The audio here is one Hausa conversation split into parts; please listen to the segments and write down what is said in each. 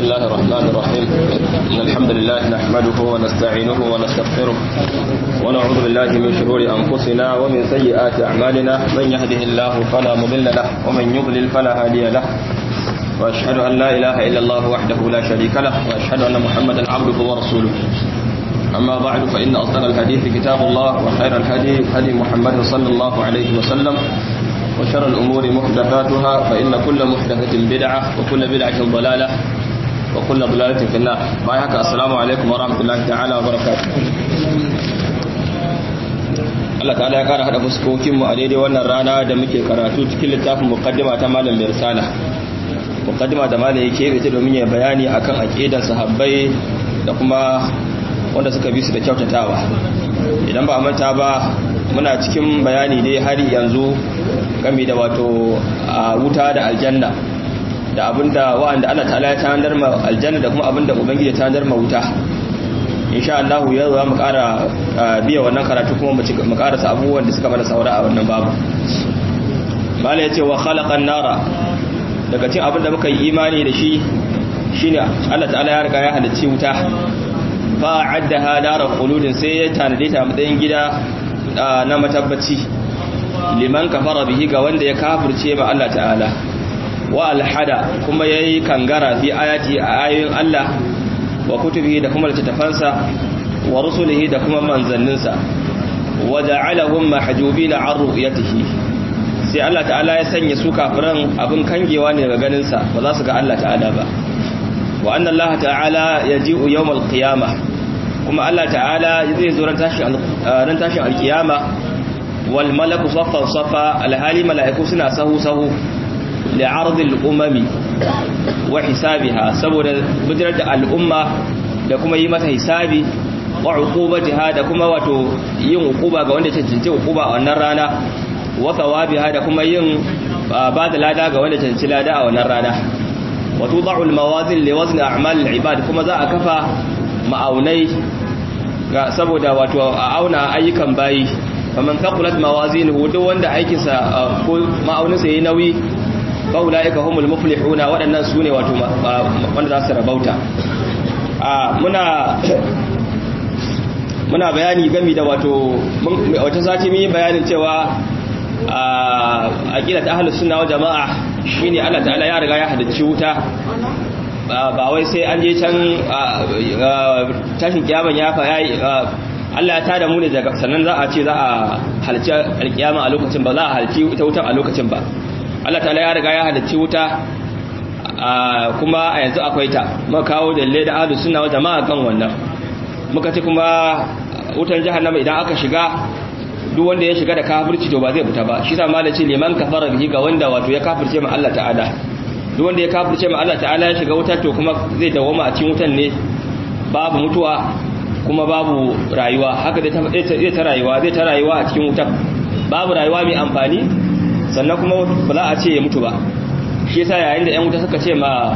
الله الرحمن الرحيم إن الحمد لله نحمده ونستعينه ونستغفره ونعوذ بالله من شرور أنفسنا ومن سيئات أعمالنا من يهده الله فلا مضل له ومن يضلل فلا هادي له وأشهد أن لا إله إلا الله وحده لا شريك له وأشهد أن محمدا عبده ورسوله أما بعد فإن أصدق الحديث كتاب الله وخير الهدي هدي محمد صلى الله عليه وسلم وشر الأمور محدثاتها فإن كل محدثة بدعة وكل بدعة ضلالة وكل ضلالة في النار بايحك السلام عليكم ورحمة الله تعالى وبركاته Allah ta'ala ya kara hada fuskokin mu a daidai wannan rana da muke karatu cikin littafin muqaddima ta malam Birsala muqaddima da malam yake yi domin ya bayani akan aqidar sahabbai da kuma wanda suka bi su da kyautatawa idan ba a manta ba muna cikin bayani dai har yanzu game da wato a wuta da aljanna da abinda wa'anda Allah ta'ala ya tanadar ma aljanna da kuma abinda ubangiji ya tanadar ma wuta insha Allah yau za mu ƙara biya wannan karatu kuma mu ƙarasa abubuwan da suka mana saura a wannan babu mala yace wa khalaqan nara daga cikin abinda muka yi imani da shi shine Allah ta'ala ya riga ya halicci wuta fa addaha nara quludin sai ya tanade ta matsayin gida na matabbaci liman kafara bihi ga wanda ya kafirce ma Allah ta'ala wa alhada kuma yayi kangara fi ayati a ayoyin Allah wa kutubihi da kuma littafansa wa rusulihi da kuma manzanninsa wa ja'alahum mahjubina an ru'yatihi sai Allah ta'ala ya sanya su kafiran abin kangewa ne daga ganin sa ba za su ga Allah ta'ala ba wa anna Allah ta'ala yaji'u yawmal qiyamah kuma Allah ta'ala zai zo ran tashin alkiyama wal malaku saffan saffa alhali mala'iku suna sahu sahu li'ardil umami wa hisabiha saboda bijirar da al'umma da kuma yi mata hisabi wa uqubatiha da kuma wato yin uquba ga wanda cancanci uquba a wannan rana wa thawabiha da kuma yin ba da lada ga wanda cancanci lada a wannan rana wa tudau al-mawazin li wazn a'mal al-ibad kuma za a kafa ma'aunai ga saboda wato a auna ayyukan bayi faman thaqulat mawazinuhu duk wanda aikinsa ko ma'auninsa yayi nauyi fa ulaika humul muflihuna waɗannan sune wato wanda za su rabauta a muna muna bayani game da wato wata sati mun yi bayanin cewa a aqidat ahlus sunna wal jamaa shine Allah ta'ala ya riga ya halicci wuta ba wai sai an je can tashin kiyaman ya fa yayi Allah ya tada mu ne daga sannan za a ce za a halci alkiyama a lokacin ba za a halci ita wutan a lokacin ba Allah ta'ala ya riga ya halicci wuta kuma a yanzu akwai ta muka kawo dalle da ahlus sunna wa jama'a kan wannan muka ce kuma wutan jahannama idan aka shiga duk wanda ya shiga da kafirci to ba zai fita ba shi sa malaci liman kafara bihi ga wanda wato ya kafirce ma Allah ta'ala duk wanda ya kafirce ma Allah ta'ala ya shiga wuta to kuma zai dawoma a cikin wutan ne babu mutuwa kuma babu rayuwa haka zai ta rayuwa zai ta rayuwa a cikin wutan babu rayuwa mai amfani sannan kuma ba za a ce ya mutu ba shi yasa yayin da yan wuta suka ce ma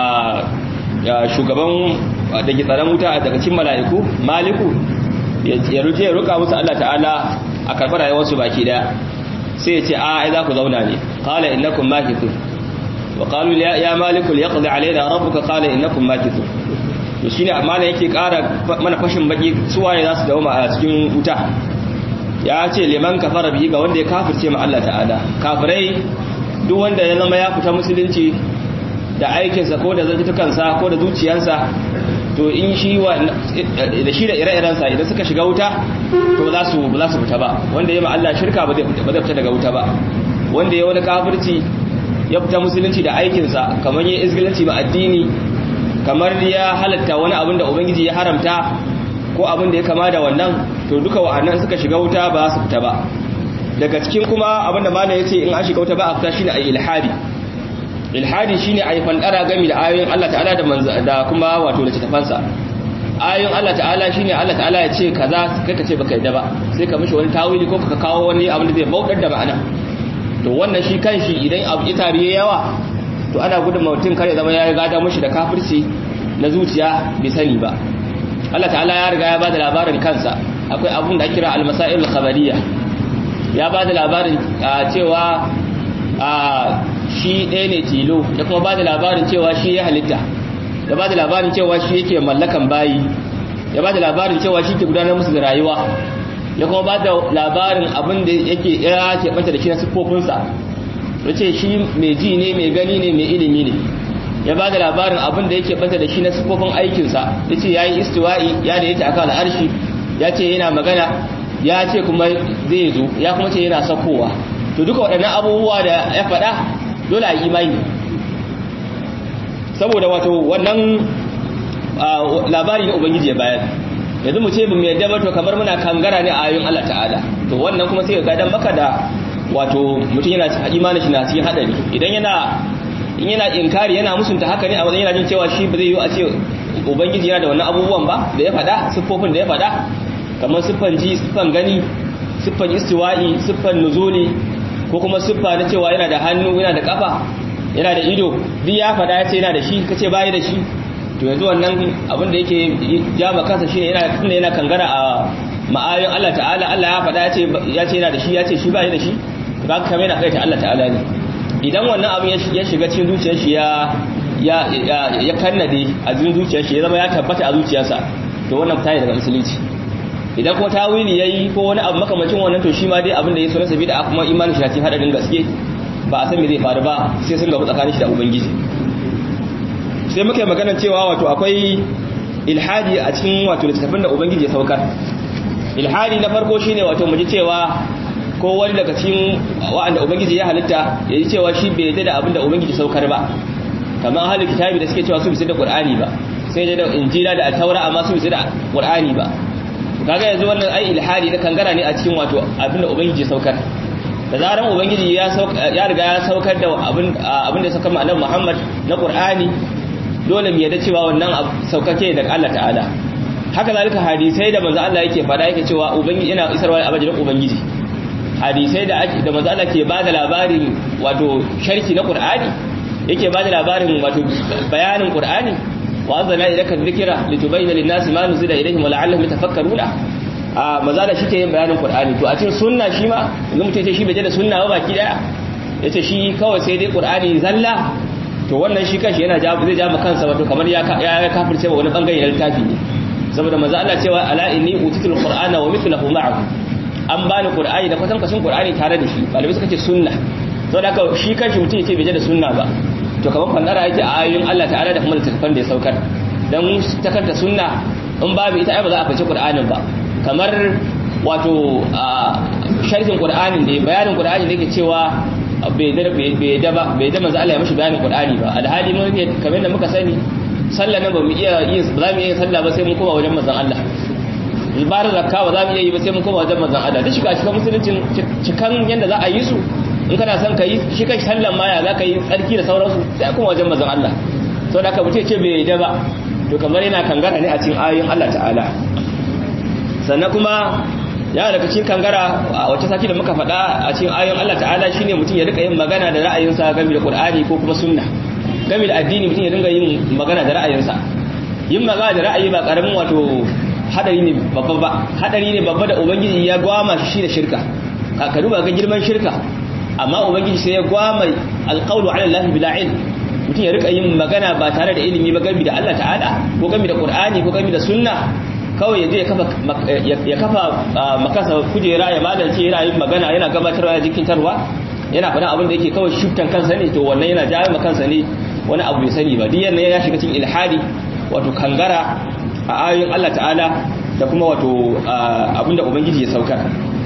shugaban da ke tsaron wuta daga cikin mala'iku maliku ya ruje ya ruka musu Allah ta'ala a karɓar rayuwarsu baki daya sai ya ce a ai za ku zauna ne qala innakum makithun وقالوا يا مالك ليقضي علينا ربك قال انكم ماكثون to shine amma ne yake ƙara mana fashin baki suwaye za su dawo a cikin wuta ya ce liman kafara bihi ga wanda ya kafirce ma Allah ta'ala kafirai duk wanda ya zama ya fita musulunci da aikinsa ko da zantukansa ko da zuciyarsa to in shi wa da shi da ire-irensa idan suka shiga wuta to za su ba za su fita ba wanda ya ma Allah shirka ba zai fita daga wuta ba wanda ya wani kafirci ya fita musulunci da aikinsa kamar yin izgilanci ba addini kamar ya halatta wani abin da ubangiji ya haramta ko abin da ya kama da wannan to duka wa'annan suka shiga wuta ba su fita ba daga cikin kuma abin da malam ya ce in an shiga wuta ba a fita shine ayi ilhadi ilhadi shine ayi fandara gami da ayoyin Allah ta'ala da da kuma wato da tafansa ayoyin Allah ta'ala shine Allah ta'ala ya ce kaza kai ka ce baka yadda ba sai ka mishi wani tawili ko ka kawo wani abin da zai bautar da ma'ana to wannan shi kanshi idan abu ya tariye yawa to ana gudun mutum kare zama ya gada mushi da kafirci na zuciya bai sani ba Allah ta'ala ya riga ya bada labarin kansa akwai abun da kira al-masail al-khabariyya ya bada labarin cewa shi ɗaya ne tilo ya kuma bada labarin cewa shi ya halitta ya ba da labarin cewa shi yake mallakan bayi ya ba da labarin cewa shi ke gudanar musu da rayuwa ya kuma ba da labarin abin da yake ya ke banta da shi na siffofinsa ya ce shi mai ji ne mai gani ne mai ilimi ne ya ba da labarin abin da yake banta da shi na siffofin aikinsa ya ce ya yi istiwa'i ya da yake aka al'arshi ya ce yana magana ya ce kuma zai zo ya kuma ce yana sakowa to duka waɗannan abubuwa da ya faɗa dole a imani saboda wato wannan labari na ubangiji ya bayar yanzu mu ce mu yadda ba to kamar muna kangara ne a ayoyin Allah ta'ala to wannan kuma sai ga dan maka da wato mutum yana imani shi na cikin hadari idan yana in yana inkari yana musunta haka ne a wajen yana jin cewa shi ba zai yi a ce ubangiji yana da wannan abubuwan ba da ya faɗa siffofin da ya faɗa kamar siffan ji siffan gani siffan istiwa'i siffan nuzuli ko kuma siffa na cewa yana da hannu yana da kafa yana da ido duk ya faɗa ya ce yana da shi kace bayi da shi to yanzu wannan abin da yake jama kansa shine yana tunda yana kangara a ma'ayoyin Allah ta'ala Allah ya faɗa ya ce ya ce yana da shi ya ce shi bayi da shi to kaga kamar yana kaita Allah ta'ala ne idan wannan abin ya shiga cikin zuciyar shi ya ya ya kannade a cikin zuciyar shi ya zama ya tabbata a zuciyarsa to wannan fita daga musulunci idan ko tawili yayi ko wani abu makamacin wannan to shi ma dai abin da ya so na sabida kuma imanin shi cikin hadarin gaske ba a san me zai faru ba sai sun gaba tsakanin shi da ubangiji sai muka yi magana cewa wato akwai ilhadi a cikin wato littattafan da ubangiji ya saukar ilhadi na farko shine wato mu ji cewa ko wani daga cikin wa'anda ubangiji ya halitta ya ji cewa shi bai yadda da abin da ubangiji saukar ba kamar halin kitabi da suke cewa su bisa da qur'ani ba sai da injila da taura amma su bisa da qur'ani ba kaga yanzu wannan ai ilhadi na kangara ne a cikin wato abin da ubangiji ya saukar da zaran ubangiji ya ya riga ya saukar da abin abin da ya saukar annabi Muhammad na qur'ani dole mu yadda cewa wannan saukake daga Allah ta'ala haka zalika hadisai da manzo Allah yake fada yake cewa ubangiji yana isarwa abajin ubangiji hadisai da da manzo Allah ke bada labarin wato sharhi na Qur'ani yake bada labarin wato bayanin Qur'ani wa anzalna ilayka dhikra litubayyana lin-nasi ma nuzila ilayhim wa la'allahum yatafakkaruna a manzo Allah shike yin bayanin Qur'ani to a cikin sunna shi ma idan mutum ce shi bai da sunna ba baki daya yace shi kawai sai dai Qur'ani zalla to wannan shi kanshi yana zai ja kansa wato kamar ya ya kafirce wa wani bangare na littafi ne saboda manzo Allah cewa ala inni utitul qur'ana wa mithluhu ma'ahu an bani qur'ani da kwatan kwashin qur'ani tare da shi malamai suka ce sunna saboda haka shi kanshi mutum yace bai je da sunna ba to kamar fandara yake a ayoyin Allah ta'ala da kuma littafan da ya saukar dan ta kanta sunna in babu ita ai ba za a fice qur'anin ba kamar wato sharhin qur'anin da bayanin qur'ani da yake cewa bai da bai da ba bai da manzo Allah ya mishi bayanin qur'ani ba alhali mun kamar da muka sani sallah nan ba mu iya yin ba za mu iya sallah ba sai mun koma wajen manzon Allah ibar zakka ba za mu iya yi ba sai mun koma wajen manzon Allah duk shiga cikin musuluncin cikan yanda za a yi su in kana son ka yi shi kai sallan ma ya za ka yi tsarki da sauransu sai kuma wajen manzon Allah saboda haka mutum ce bai da ba to kamar yana kangara ne a cikin ayoyin Allah ta'ala sannan kuma ya daga cikin kangara a wata sati da muka faɗa a cikin ayoyin Allah ta'ala shine mutum ya rika yin magana da ra'ayinsa game da Qur'ani ko kuma sunna game da addini mutum ya dinga yin magana da ra'ayinsa yin magana da ra'ayi ba karamin wato hadari ne babba ba hadari ne babba da ubangiji ya gwama shi da shirka ka duba ga girman shirka amma ubangiji sai ya gwama alqawlu ala allahi bila ilm mutum ya rika yin magana ba tare da ilimi ba game da Allah ta'ala ko game da qur'ani ko game da sunna kawai ya je ya kafa makasa kujera ya malance yana yin magana yana gabatarwa ya jikintarwa yana faɗin abin da yake kawai shiftan kansa ne to wannan yana jawo kansa ne wani abu bai sani ba diyan ya shiga cikin ilhadi wato kangara a ayoyin Allah ta'ala da kuma wato abinda ubangiji ya saukar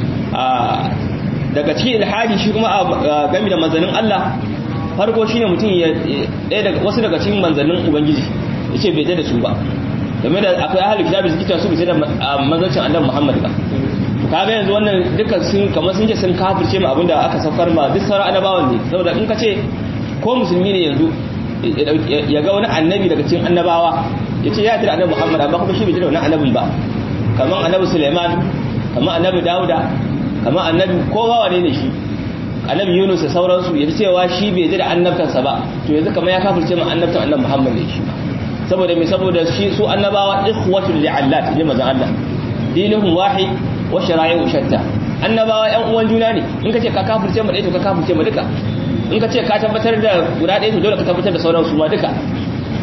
daga cikin ilhadi shi kuma game da manzannin Allah farko shine mutum ya ɗaya daga wasu daga cikin manzannin ubangiji yace bai da su ba game da akwai ahli kitabi suke cewa su bai da manzancin annabi Muhammad ba to kaga yanzu wannan dukkan sun kamar sun ce sun kafirce mu abinda aka saukar ma duk sauran annabawan ne saboda in ka ce ko musulmi ne yanzu ya ga wani annabi daga cikin annabawa ya ce ya tira annabi muhammad amma kuma shi bai tira wani annabin ba kamar annabi suleiman kamar annabi dauda kamar annabi kowa wane ne shi annabi yunus da sauransu ya cewa shi bai tira annabtansa ba to yanzu kamar ya kafirce ma annabtan annabi muhammad ne shi saboda me saboda shi su annabawa ikhwatul li'allat ne manzon Allah dinuhum wahid wa shara'i'u shatta annabawa yan uwan juna ne in ka ce ka kafirce mu ɗaya to ka kafirce mu duka in ka ce ka tabbatar da guda ɗaya to dole ka tabbatar da sauran su ma duka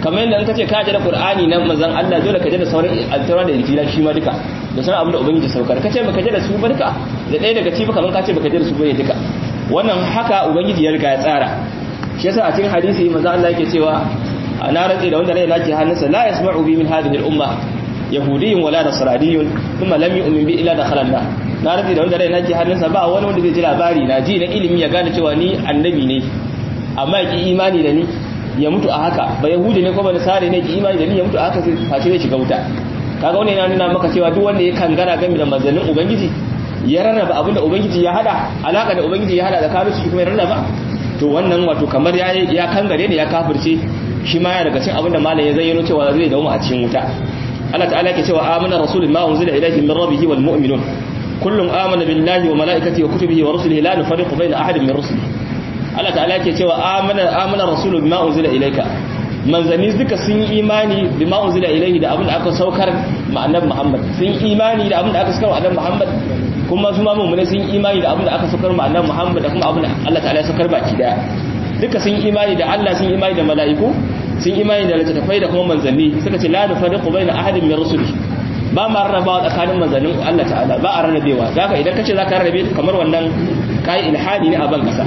kamar yadda in ka ce ka da qur'ani na manzon Allah dole ka da sauran altaura da injila shi ma duka da sauran abin da ubangiji saukar ka ce baka da su ba duka da ɗaya daga cikin kamar ka ce baka da su ba ne duka wannan haka ubangiji ya riga ya tsara shi yasa a cikin hadisi manzon Allah yake cewa na rantsi da wanda rai nake hannunsa la yasma'u bi min hadhihi al-umma yahudiyyun wala nasraniyyun thumma lam yu'min bi illa dakhala an na rantsi da wanda rai nake hannunsa ba wani wanda zai ji labari na ji na ilimi ya gane cewa ni annabi ne amma ya ki imani da ni ya mutu a haka ba yahudi ne ko ba nasari ne ki imani da ni ya mutu a haka sai face zai shiga wuta kaga wannan yana nuna maka cewa duk wanda ya kangara game da manzannin ubangiji ya rarraba abinda ubangiji ya hada alaka da ubangiji ya hada da kafirci shi kuma ya rarraba to wannan wato kamar ya ya kangare ne ya kafirce shi ma ya daga cikin abinda malam ya zayyano cewa zai dawo a cikin wuta Allah ta'ala yake cewa amana rasulun ma unzila ilayhi min rabbih wal mu'minun kullum amana billahi wa malaikatihi wa kutubihi wa rusulihi la nufarriqu bayna ahadin min rusulihi Allah ta'ala yake cewa amana amana rasulu bima unzila ilayka manzanni duka sun yi imani bima unzila ilayhi da abin da aka saukar ma annabi Muhammad sun yi imani da abin da aka saukar ma annabi Muhammad kuma su ma mu'mini sun yi imani da abin da aka saukar ma annabi Muhammad da kuma abin da Allah ta'ala ya saukar baki daya duka sun yi imani da Allah sun yi imani da mala'iku sun yi imani da littattafai da kuma manzanni suka ce la nufariqu baina ahadin min rusulihi ba ma rarrabawa tsakanin manzannin Allah ta'ala ba a rarrabewa zaka idan kace zaka rarrabe kamar wannan kai ilhadi ne a ban kasa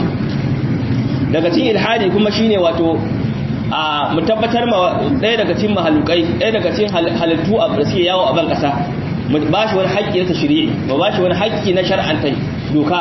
daga cikin ilhadi kuma shine wato a mu tabbatar ma ɗaya daga cikin mahalukai ɗaya daga cikin halittu a suke yawo a ban ƙasa mu ba shi wani haƙƙi na tashri'i mu ba shi wani haƙƙi na shar'anta doka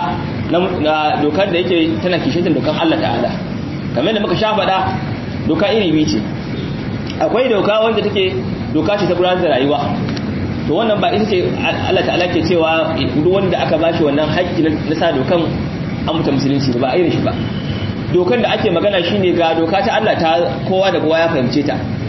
na dokar da yake tana kishin dokan Allah ta'ala kamar da muka sha faɗa doka iri biyu ce akwai doka wanda take doka ce ta gudanar da rayuwa to wannan ba ita ce Allah ta'ala ke cewa duk wanda aka bashi wannan haƙƙi na sa dokan an mutum musulunci ba a irin shi ba dokan da ake magana shine ga doka ta Allah ta kowa da kowa ya fahimce ta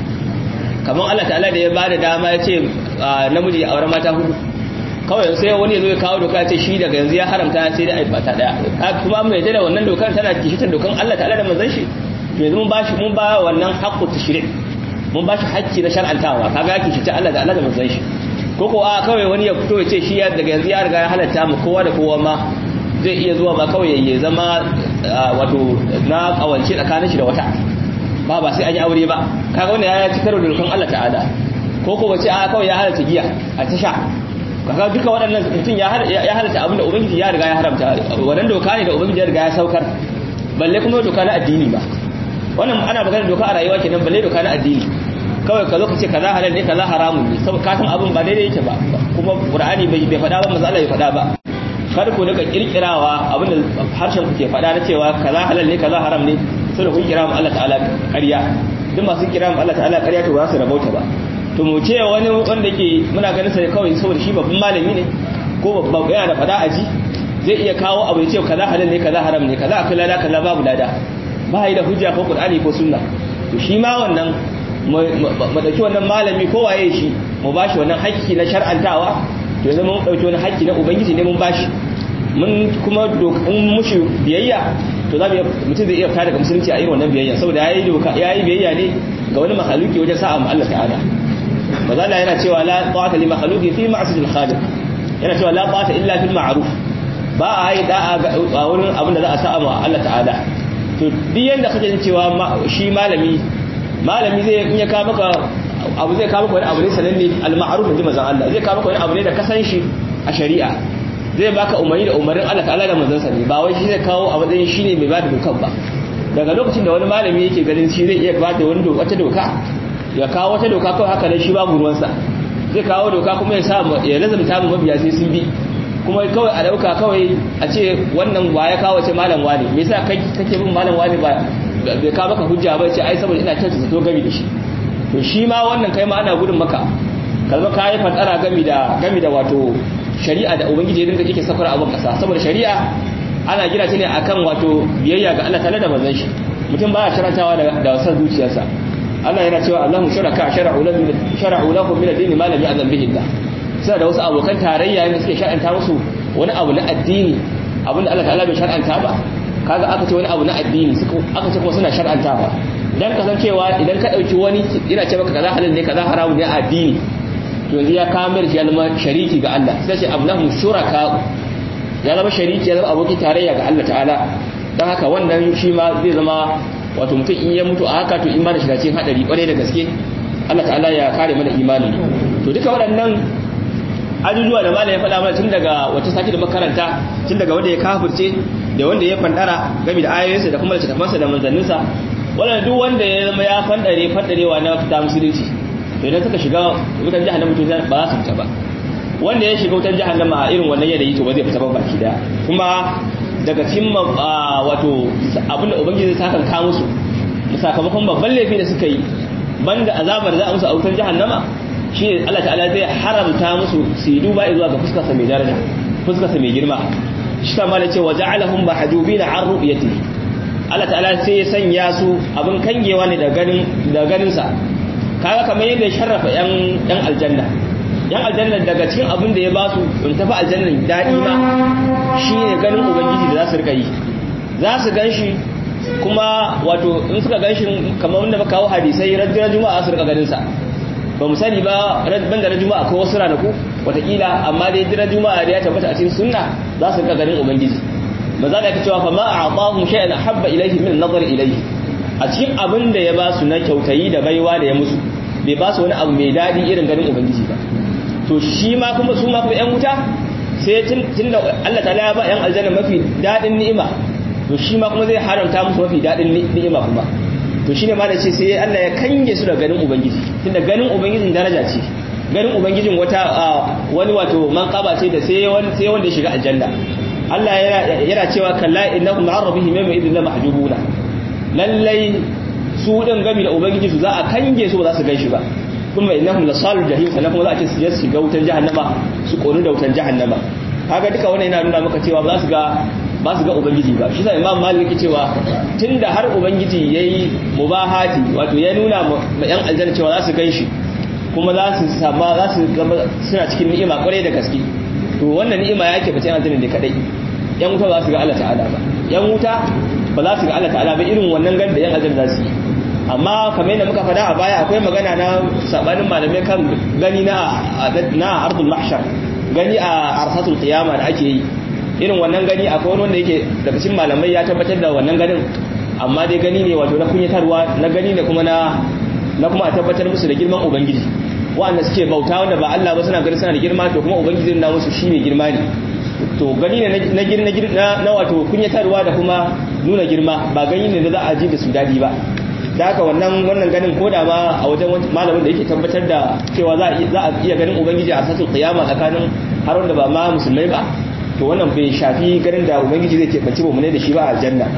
kamar Allah ta'ala da ya bada dama ya ce namiji ya aure mata hudu kawai sai wani ya zo ya kawo doka ya ce shi daga yanzu ya haramta sai da aibata daya kuma mai da wannan dokan tana kishitan dokan Allah ta'ala da manzon shi yanzu mun bashi mun ba wannan haqqu tashri' mun bashi haƙƙi na shar'antawa kaga ya kishita Allah da Allah da manzon shi ko ko a kawai wani ya fito ya ce shi daga yanzu ya riga ya halatta mu kowa da kowa ma zai iya zuwa ba kawai ya zama wato na kawance tsakanin shi da wata ba ba sai an yi aure ba kaga wanda ya ci karo da rukun Allah ta'ala ko ko wace a kawai ya halatta giya a tasha kaga duka waɗannan mutum ya halatta abinda ubangiji ya riga ya haramta wannan doka ne da ubangiji ya riga ya saukar balle kuma doka na addini ba wannan ana magana doka a rayuwa kenan balle doka na addini kawai ka zo ka ce kaza halal ne kaza haramun ne saboda ka san abin ba daidai yake ba kuma qur'ani bai bai faɗa ba manzo Allah bai faɗa ba kar ku daga kirkirawa abinda harshen ku ke faɗa na cewa kaza halal ne kaza haram ne sai da kun kira mu Allah ta'ala ƙarya duk masu kira mu Allah ta'ala ƙarya to ba su rabauta ba to mu ce wani wanda ke muna ganin sa kawai saboda shi babban malami ne ko babban yana da faɗa aji zai iya kawo abu ya ce kaza halal ne kaza haram ne kaza akwai lada kaza babu lada ba yi da hujja ko qur'ani ko sunna to shi ma wannan mu dauki wannan malami ko waye shi mu bashi wannan haƙƙi na shar'antawa to yanzu mun dauki wani haƙƙi na ubangiji ne mun bashi mun kuma in mushi biyayya to za mutum zai iya fita daga musulunci a irin wannan biyayya saboda yayi doka yayi biyayya ne ga wani mahaluki wajen sa'a mu Allah ta'ala mazala yana cewa la ta'ata li mahaluki fi ma'siyatil khaliq yana cewa la ta'ata illa fil ma'ruf ba a yi da'a a wurin abin da za a sa'a mu Allah ta'ala to duk yanda kake jin cewa shi malami malami zai in ya ka maka abu zai ka maka wani abu ne sananne al-ma'ruf inji manzon Allah zai ka maka wani abu ne da ka san shi a shari'a zai baka umarni da umarnin Allah ta'ala da manzansa ne ba wai shi zai kawo a matsayin shine mai bada dokan ba daga lokacin da wani malami yake ganin shi zai iya bada wani wata doka ya kawo wata doka kawai haka ne shi babu ruwansa zai kawo doka kuma ya sa ya lazumta mu mabiya sai sun bi kuma kawai a dauka kawai a ce wannan wa ya kawo ce malam wani me yasa kai kake bin malam wani ba bai ka maka hujja ba ce ai saboda ina kyautata to gami da shi to shi ma wannan kai ma ana gudun maka kalma ka yi fadara gami da gami da wato shari'a da ubangiji ya dinga yake safar abin kasa saboda shari'a ana gina ta ne akan wato biyayya ga Allah tare da manzon shi mutum baya sharantawa da da wasan zuciyarsa Allah yana cewa Allahu sharaka shara'u lahu shara'u lahu min ad-din ma lam ya'zam bihi Allah suna da wasu abokan tarayya ne suke shar'anta musu wani abu na addini abinda Allah ta'ala bai shar'anta ba kaga aka ce wani abu na addini suka aka ce kuma suna shar'antawa dan kasancewa idan ka dauki wani yana ce maka kaza halal ne kaza haramun ne a addini to yanzu ya kamar shi ya zama shariki ga Allah sai ce abnahum shuraka ya zama shariki ya zama abokin tarayya ga Allah ta'ala dan haka wannan shi ma zai zama wato mutum in ya mutu a haka to in ba da shiga cikin hadari kwarai da gaske Allah ta'ala ya kare mana imanin to duka waɗannan ajujuwa da malai ya faɗa mana tun daga wata sati da makaranta tun daga wanda ya kafirce da wanda ya fandara game da ayoyinsa da kuma littattafansa da manzanninsa wannan duk wanda ya zama ya fandare fandarewa na fita musulunci to idan suka shiga wutar jahannama to ba za su fita ba wanda ya shiga wutar jahannama a irin wannan yanayi to ba zai fita ba baki daya kuma daga cikin wato abin da ubangiji zai sakan ka musu sakamakon babban laifi da suka yi banda azabar za a musu a wutar jahannama shi ne Allah ta'ala zai haramta musu su yi duba zuwa ga fuskarsa mai daraja fuskarsa mai girma shi ta mala cewa ja'alahum mahjubina an ru'yati Allah ta'ala sai ya sanya su abin kangewa ne da ganin da ganin sa kaga kamar yadda ya sharrafa yan yan aljanna yan aljanna daga cikin abin da ya ba su in tafi aljannan daɗi ma shine ganin ubangiji da za su rika yi za su gan shi kuma wato in suka gan shi kamar wanda muka kawo hadisai rajin juma'a su rika ganin sa ba mu sani ba ban da juma'a ko wasu ranaku watakila amma dai jiran juma'a da ya tabbata a cikin sunna za su rika ganin ubangiji ba za ka ka cewa fa ma a'tahum shay'an habba ilayhi min nazar ilayhi a cikin abin da ya ba su na kyautayi da baiwa da ya musu bai ba su wani abu mai daɗi irin ganin ubangiji ba to shi ma kuma su ma kuma yan wuta sai tun da Allah ta ya ba yan aljanna mafi daɗin ni'ima to shi ma kuma zai haramta musu mafi daɗin ni'ima kuma to shine ma da ce sai Allah ya kange su da ganin ubangiji tunda ganin ubangijin daraja ce ganin ubangijin wata wani wato manqaba ce da sai wani sai wanda ya shiga aljanna Allah yana yana cewa kalla innahum an rabbihim yawma idhin la mahjubuna lallai su din gami da ubangiji su za a kange su ba za su gaishe ba kuma innahum lasalul jahim sannan kuma za a ce su je su shiga wutar jahannama su konu da wutar jahannama kaga duka wannan yana nuna maka cewa ba za su ga ba su ga ubangiji ba shi sa imam malik cewa tunda har ubangiji yayi mubahati wato ya nuna ma yan aljanna cewa za su ganshi kuma za su sama za su zama suna cikin ni'ima kwarai da gaske to wannan ni'ima yake bace yan aljanna ne kadai yan wuta ba su ga Allah ta'ala ba yan wuta ba za su ga Allah ta'ala ba irin wannan gan da yan aljanna za su yi amma kamar yadda muka faɗa a baya akwai magana na sabanin malamai kan gani na na ardul mahshar gani a arsatul qiyama da ake yi irin wannan gani akwai wani wanda yake daga cikin malamai ya tabbatar da wannan ganin amma dai gani ne wato na kunyatarwa na gani ne kuma na na kuma a tabbatar musu da girman ubangiji wanda suke bauta wanda ba Allah ba suna gani suna da girma to kuma ubangiji na musu shi ne girma ne to gani ne na girma na wato kunyatarwa da kuma nuna girma ba gani ne da za a ji da su dadi ba da haka wannan wannan ganin ko da ma a wajen malamin da yake tabbatar da cewa za a iya ganin ubangiji a sasul qiyama tsakanin har wanda ba ma musulmai ba to wannan bai shafi ganin da ubangiji zai keɓance ba mu ne da shi ba a aljanna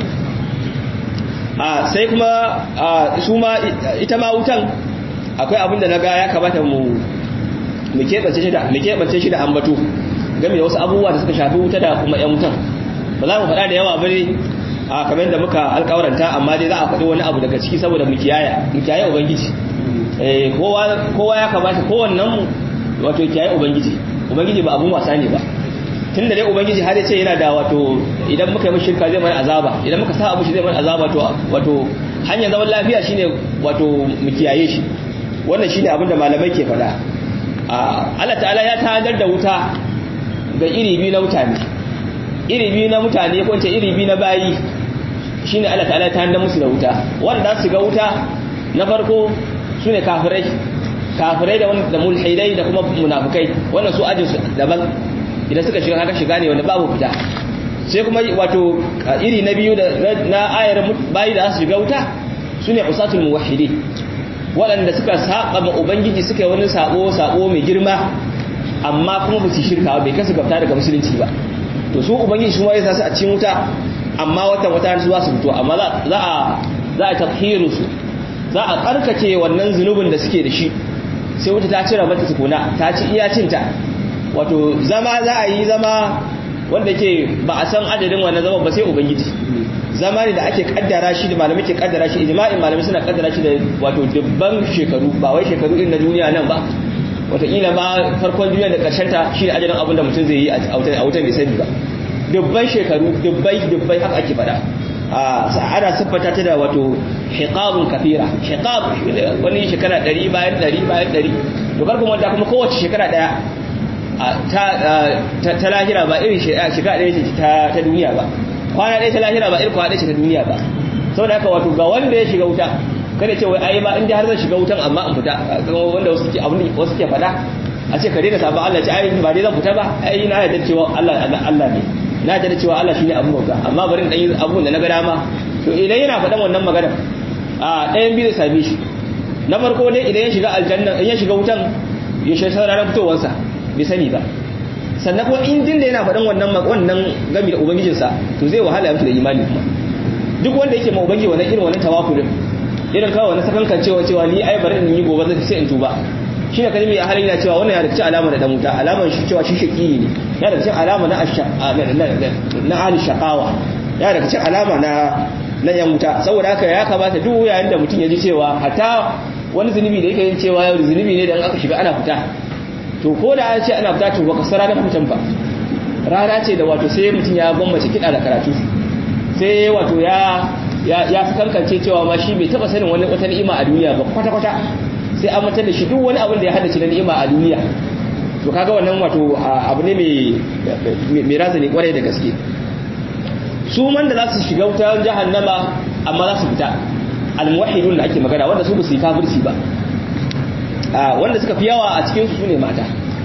a sai kuma su ma ita ma wutan akwai abin da na ga ya kamata mu mu keɓance shi da mu keɓance shi da ambato game da wasu abubuwa da suka shafi wuta da kuma yan wutan ba za mu faɗa da yawa bane a kamar yadda muka alƙawaranta amma dai za a faɗi wani abu daga ciki saboda mu kiyaya mu kiyaye ubangiji eh kowa kowa ya kamata kowannen mu wato kiyaye ubangiji ubangiji ba abun wasa ne ba tunda dai ubangiji har ya ce yana da wato idan muka yi mishi shirka zai mana azaba idan muka sa abu shi zai mana azaba to wato hanyar zaman lafiya shine wato mu kiyaye shi wannan shine abin da malamai ke faɗa Allah ta'ala ya tanadar da wuta ga iri biyu na mutane iri biyu na mutane ko ce iri biyu na bayi shine Allah ta'ala ya tanadar musu da wuta wanda za su ga wuta na farko sune kafirai kafirai da da mulhidai da kuma munafikai wannan su ajin su daban idan suka shiga haka shiga ne wanda babu fita sai kuma wato iri na biyu da na ayar bayi da su shiga wuta sune usatul muwahhidi waɗanda suka saba ma ubangiji suka yi wani sabo sabo mai girma amma kuma ba su shirka bai kasu gafta daga musulunci ba to su ubangiji su ya sa su a cikin wuta amma watan wata su za su fito amma za a za a tathiru su za a karkace wannan zunubin da suke da shi sai wuta ta cire mata tukuna ta ci iya cinta wato zama za a yi zama wanda ke ba a san adadin wannan zama ba sai ubangiji zama ne da ake kaddara shi da malamai ke kaddara shi ijma'in malamai suna kaddara shi da wato dubban shekaru ba wai shekaru irin na duniya nan ba wataƙila ma farkon duniya da ƙarshen ta shi ne ajalin abin da mutum zai yi a wutan bai sani ba dubban shekaru dubbai dubbai haka ake faɗa ana siffata ta da wato hiqabun kafira hiqab wani shekara ɗari bayan ɗari bayan ɗari to karkon wanda kuma kowace shekara ɗaya ta lahira ba irin shekara ɗaya ce ta duniya ba kwana ɗaya ta lahira ba irin kwana ɗaya ce ta duniya ba saboda haka wato ga wanda ya shiga wuta kada ce wai ai ma in har zan shiga wutan amma in fita wanda wasu ke abin wasu ke faɗa a ce ka daina sabon Allah ce ai ba dai zan fita ba ai na yarda cewa Allah Allah ne na yarda cewa Allah shine abin bauta amma bari in dan yi abun da na ga dama to idan yana faɗan wannan magana a ɗayan biyu zai same shi na farko dai idan ya shiga aljanna in ya shiga wutan ya shi ranar fitowarsa bai sani ba sannan kuma in din da yana faɗin wannan wannan gami da ubangijinsa to zai wahala ya mutu da imani kuma duk wanda yake ma ubangiji wannan irin wannan tawakulin irin kawai wani sakankan cewa cewa ni ai bari in yi gobe zai sai in tuba shi ne kalmi a halin yana cewa wannan ya daga cikin alama da dan wuta alaman shi cewa shi shaki ne ya daga cikin alama na na ahli shaqawa ya daga cikin alama na na yan wuta saboda haka ya kamata duk yayin da mutum ya ji cewa hatta wani zunubi da yake yin cewa yau zunubi ne da aka shiga ana fita to ko da an ce ana fita to baka sara da fitan ba rana ce da wato sai mutum ya gwammace kiɗa da karatu sai wato ya ya fi kankance cewa ma shi bai taba sanin wani wata ni'ima a duniya ba kwata kwata sai an mutar da shi duk wani abin da ya haddace na ni'ima a duniya to kaga wannan wato abu ne mai mai razani kwarai da gaske su man da za su shiga wutar jahannama amma za su fita almuwahidun da ake magana wanda su ba su yi kafirci ba wanda suka fi yawa a cikin su ne mata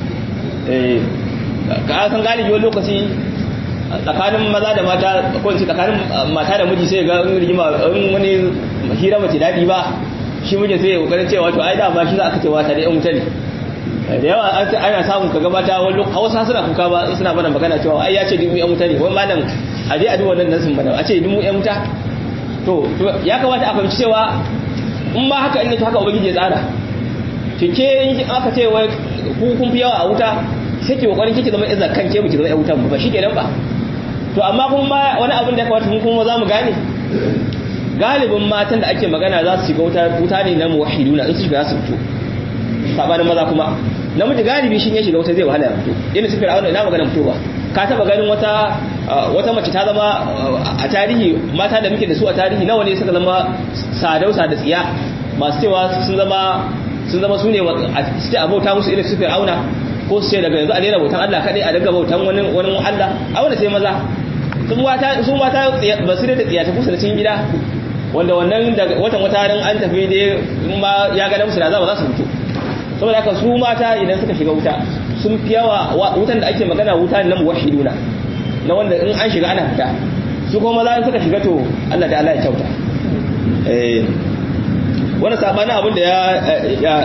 ka san galibi wani lokaci tsakanin maza da mata ko in ce tsakanin mata da miji sai ga in rigima in wani hira mace daɗi ba shi mijin sai ya kokarin cewa to ai da ba shi za aka ce wata da yan wuta ne da yawa ana samun kaga mata wani lokaci hausa suna kuka ba suna bana magana cewa ai ya ce dubu yan wuta ne wani malam a dai a duk wannan nasin bana a ce dubu yan wuta to ya kamata a fahimci cewa in ma haka in ne to haka ubangiji ya tsara kike in aka ce wai ku kun fi yawa a wuta sai ki kokarin kike zama izar kanke mu ki zama yan wutan ba shi kenan ba to amma kuma wani abin da ya kamata mun kuma za mu gane galibin matan da ake magana za su shiga wuta wuta ne na muwahhiduna in su shiga su fito sabanin maza kuma namiji galibi shi ya shiga wuta zai wahala ya fito yana su fir'auna ina magana fitowa ka taba ganin wata wata mace ta zama a tarihi mata da muke da su a tarihi nawa ne suka zama sadausa da tsiya masu cewa sun zama sun zama su ne suke abauta musu irin su fir'auna ko su ce daga yanzu a daina bautan Allah kadai a daga bautan wani wani Allah a wanda sai maza su mata su mata ba su da tsiya ta kusa da cikin gida wanda wannan daga watan wata ran an tafi dai ma ya ga musu da za ba za su fito saboda haka su mata idan suka shiga wuta sun fi yawa wutan da ake magana wuta na muwahhiduna na wanda in an shiga ana fita su kuma maza suka shiga to Allah da Allah ya kyauta eh wani sabanin abin da ya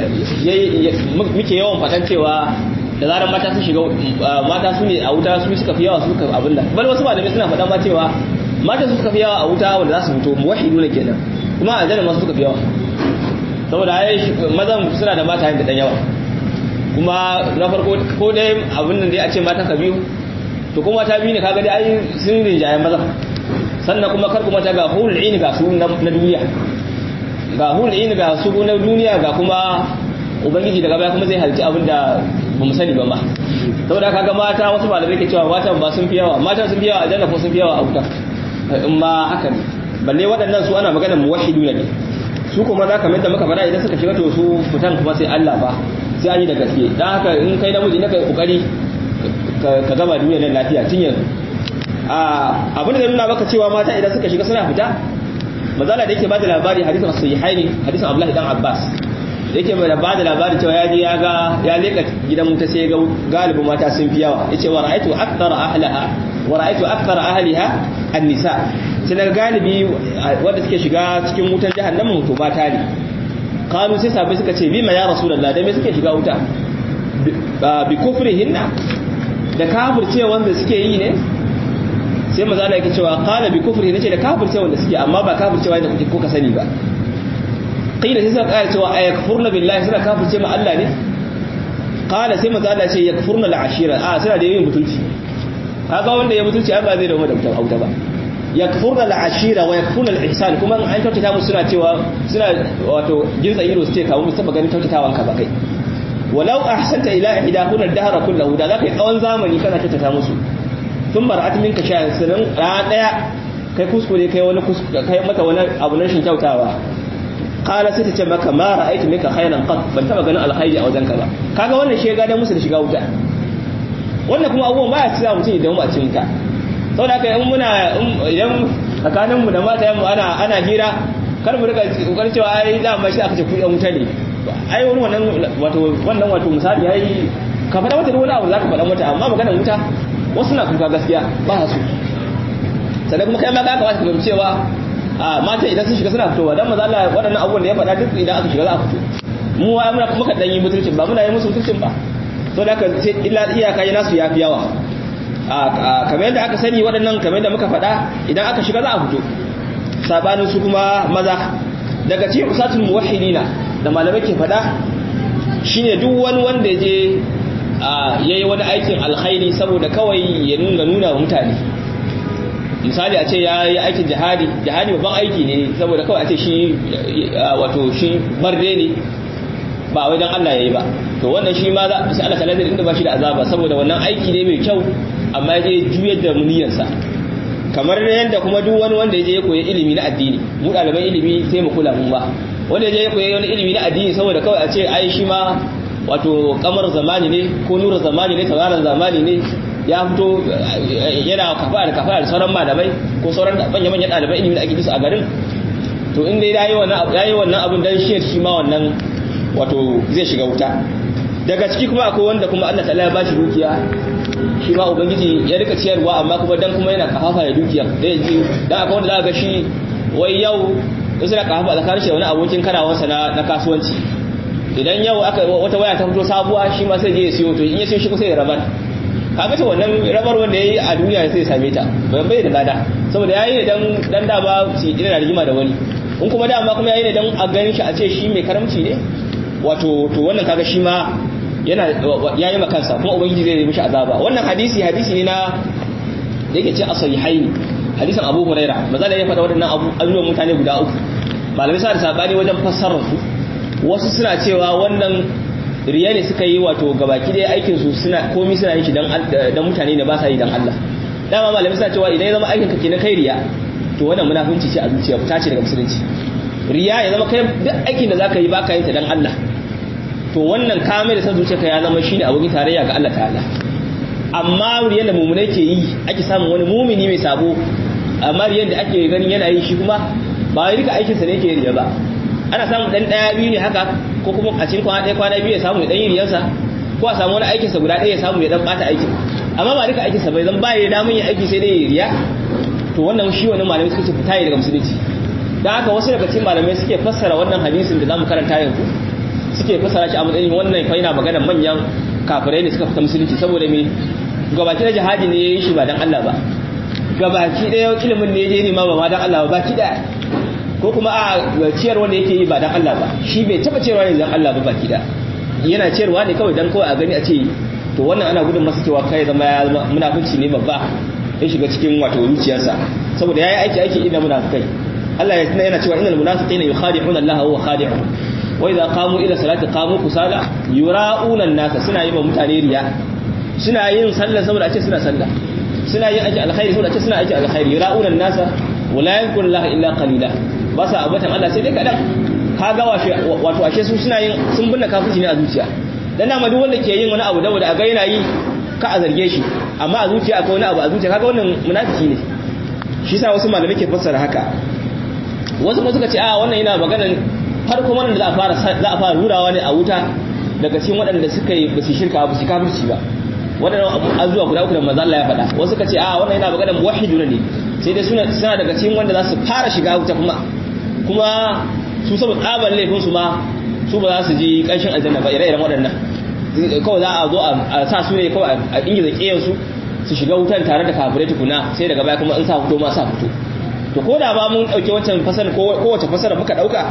muke yawan fatan cewa da zarar mata sun shiga mata su ne a wuta su suka fi yawa suka abin da bal wasu malamai suna faɗa ma cewa mata su suka fi yawa a wuta wanda za su fito muwahidu ne kenan kuma a jannar masu suka fi yawa saboda ai mazan suna da mata da dan yawa kuma na farko ko dai abin nan dai a ce mata ka biyu to kuma ta biyu ne kaga dai ai sun rinjaye mazan sannan kuma kar kuma ta ga hulul ini ga su na duniya ga hulul ini ga su na duniya ga kuma ubangiji daga baya kuma zai halci abin da ba mu sani ba ma saboda kaga mata wasu malamai ke cewa matan ba sun fi yawa matan sun fi yawa a janna ko sun fi yawa a wuta in ma haka ne balle waɗannan su ana magana muwahhidu ne su kuma za ka mai da muka fara idan suka shiga to su fitan kuma sai Allah ba sai an yi da gaske dan haka in kai namiji ne kai kokari ka gama duniya nan lafiya tun yanzu abin da zai nuna maka cewa mata idan suka shiga suna fita mazala da yake ba da labari hadisin sahihaini hadisin Abdullahi dan Abbas yake mai ba da labari cewa ya je ya ga ya leka gidan wuta sai ga galibin mata sun fi yawa yace wa ra'aytu akthara ahlaha wa ra'aytu akthara ahliha an-nisa sai daga galibi wanda suke shiga cikin wutar jahannama to mata ne kanu sai sabai suka ce bima ya rasulullah da me suke shiga wuta bi kufrihinna da kafirce wanda suke yi ne sai maza Allah yake cewa qala bi kufri nace da kafirce wanda suke amma ba kafirce wanda kuke ko ka sani ba qila sai suka kara cewa ayakfurna billahi suna kafirce ma Allah ne qala sai maza Allah ce yakfurna al-ashira a suna da yin mutunci kaga wanda ya mutunci ai ba zai dawo da mutum auta ba yakfurna al-ashira wa yakfurna al-ihsan kuma an kyautata musu suna cewa suna wato jinsa ido su ce kawo musu taba ganin kyautatawan ka ba kai walau ahsanta ila ihdahuna ad-dahra kullahu da zaka yi tsawon zamani kana kyautata musu tun mar'at minka sha'an sanan ran daya kai kuskure kai wani kuskure kai mata wani abu na shin kyautawa qala sai ta ce maka ma ra'aytu minka khayran qat ban taba ganin alkhairi a wajenka ba kaga wannan shi ga musu da shiga wuta wannan kuma abubuwan baya tsaya mutum idan mu a cikin ka saboda haka in muna idan tsakanin mu da mata mu ana ana hira kar mu rika kokarin cewa ai da ma shi aka ce ku yan wuta ne ai wani wannan wato wannan wato misali yayi ka faɗa mata wani abu zaka faɗa mata amma maganar wuta wasu na kuka gaskiya ba su sannan kuma kai ma ka kamata ka fahimci cewa a mata idan sun shiga suna fitowa dan maza Allah waɗannan abubuwan da ya faɗa duk idan aka shiga za a fito mu wa muna muka dan yi mutuncin ba muna yi musu mutuncin ba to da haka sai illa iyaka yi nasu yafi yawa a kamar yadda aka sani waɗannan kamar yadda muka faɗa idan aka shiga za a fito sabanin su kuma maza daga cikin usatul muwahhidina da malamai ke faɗa shine duk wani wanda je yayi wani aikin alkhairi saboda kawai ya nuna nuna wa mutane misali a ce ya yi aikin jihadi jihadi babban aiki ne saboda kawai a ce shi wato shi barde ne ba wai dan Allah yayi ba to wannan shi ma za sai Allah ta'ala zai inda ba shi da azaba saboda wannan aiki ne mai kyau amma ya je juyar da muniyarsa kamar yadda kuma duk wani wanda ya je ya koyi ilimi na addini mu ɗaliban ilimi sai mu kula mun ba wanda ya je ya koyi wani ilimi na addini saboda kawai a ce ai shi ma wato kamar zamani ne ko nura zamani ne tauraron zamani ne ya fito yana kafa da kafa da sauran malamai ko sauran manyan manyan ɗaliban ilimi da ake bisa a garin to in dai yayi wannan yayi wannan abin dan shi shi ma wannan wato zai shiga wuta daga ciki kuma akwai wanda kuma Allah ta'ala ya bashi dukiya shi ma ubangiji ya rika ciyarwa amma kuma dan kuma yana kafafa da dukiya da yaji dan akwai wanda za ga shi wai yau suna kafafa tsakanin shi wani abokin karawansa na na kasuwanci idan yau aka wata waya ta fito sabuwa shi ma sai je ya siyo to in ya siyo shi kusa ya rabar kaga ta wannan rabar wanda yayi a duniya sai ya same ta bai bai da lada saboda yayi ne dan dan da ba shi ina rigima da wani in kuma dama kuma yayi ne dan a ganin shi a ce shi mai karamci ne wato to wannan kaga shi ma yana yayi ma kansa kuma ubangiji zai yi mishi azaba wannan hadisi hadisi ne na da yake ce asahihaini hadisin Abu Huraira maza da ya faɗa waɗannan abubuwan mutane guda uku malamai sa da sabani wajen fassarar su wasu suna cewa wannan riya ne suka yi wato gabaki ɗaya aikin su suna komai suna yin shi dan dan mutane ne ba sa yi dan Allah dama malamai suna cewa idan ya zama aikin ka kenan kai riya to wannan munafunci ce a zuciya ta ce daga musulunci riya ya zama kai duk aikin da zaka yi baka yin ta dan Allah to wannan kamar da san zuciyarka ya zama shine abokin tarayya ga Allah ta'ala amma riyan da mumune ke yi ake samun wani mumini mai sabo amma riyan da ake ganin yana yi shi kuma ba wai duka aikinsa ne ke riya ba ana samun dan daya biyu ne haka ko kuma a cikin kwana ɗaya kwana biyu ya samu ya dan yi riyarsa ko a samu wani aikinsa guda ɗaya ya samu ya dan bata aikin amma ba duka aikinsa bai zan ba ya damun yin aiki sai dai ya riya to wannan shi wannan malamai suka ce fita daga musulunci dan haka wasu daga cikin malamai suke fassara wannan hadisin da zamu karanta yanzu suke fassara shi a matsayin wannan fa yana magana manyan kafirai ne suka fita musulunci saboda me gabaki da jihadi ne yayin shi ba dan Allah ba gabaki da ilimin ne yayin ma ba ma dan Allah ba baki da ko kuma a ciyar wanda yake yi ba dan Allah ba shi bai taba ciyarwa ne dan Allah ba baki da yana ciyarwa ne kawai dan kawai a gani a ce to wannan ana gudun masa cewa kai zama ya zama munafici ne babba ya shiga cikin wato zuciyarsa saboda yayi aiki aiki idan munafikai Allah ya tana yana cewa innal munafiqina yukhadi'una Allah wa huwa khadi'uhum wa idza qamu ila salati qamu kusala yura'una an-nasa suna yi wa mutane riya suna yin sallah saboda a ce suna sallah suna yin aiki alkhairi saboda a ce suna aiki alkhairi yura'una an-nasa wa la yadhkuru Allah illa qalila ba sa abatan Allah sai dai kadan kaga wato ashe su suna yin sun binne kafirci ne a zuciya dan nama duk wanda ke yin wani abu da a ga yana yi ka a zarge shi amma a zuciya akwai wani abu a zuciya kaga wannan munafiki ne shi yasa wasu malamai ke fassara haka wasu kuma suka ce a wannan yana magana farko wannan da za a fara za a fara rurawa ne a wuta daga cikin waɗanda suka yi ba su shirka ba su kafirci ba waɗannan azuwa guda uku da manzo Allah ya faɗa wasu suka ce a wannan yana magana muwahhiduna ne sai dai suna suna daga cikin wanda za su fara shiga wuta kuma kuma su saboda tsabar laifin su ma su ba za su ji ƙanshin aljanna ba ire-iren waɗannan kawai za a zo a sa su ne kawai a ingiza ƙiyar su su shiga wutan tare da kafirai tukuna sai daga baya kuma in sa fito ma sa fito to ko da ba mun ɗauki wancan fasara ko wace fasara muka ɗauka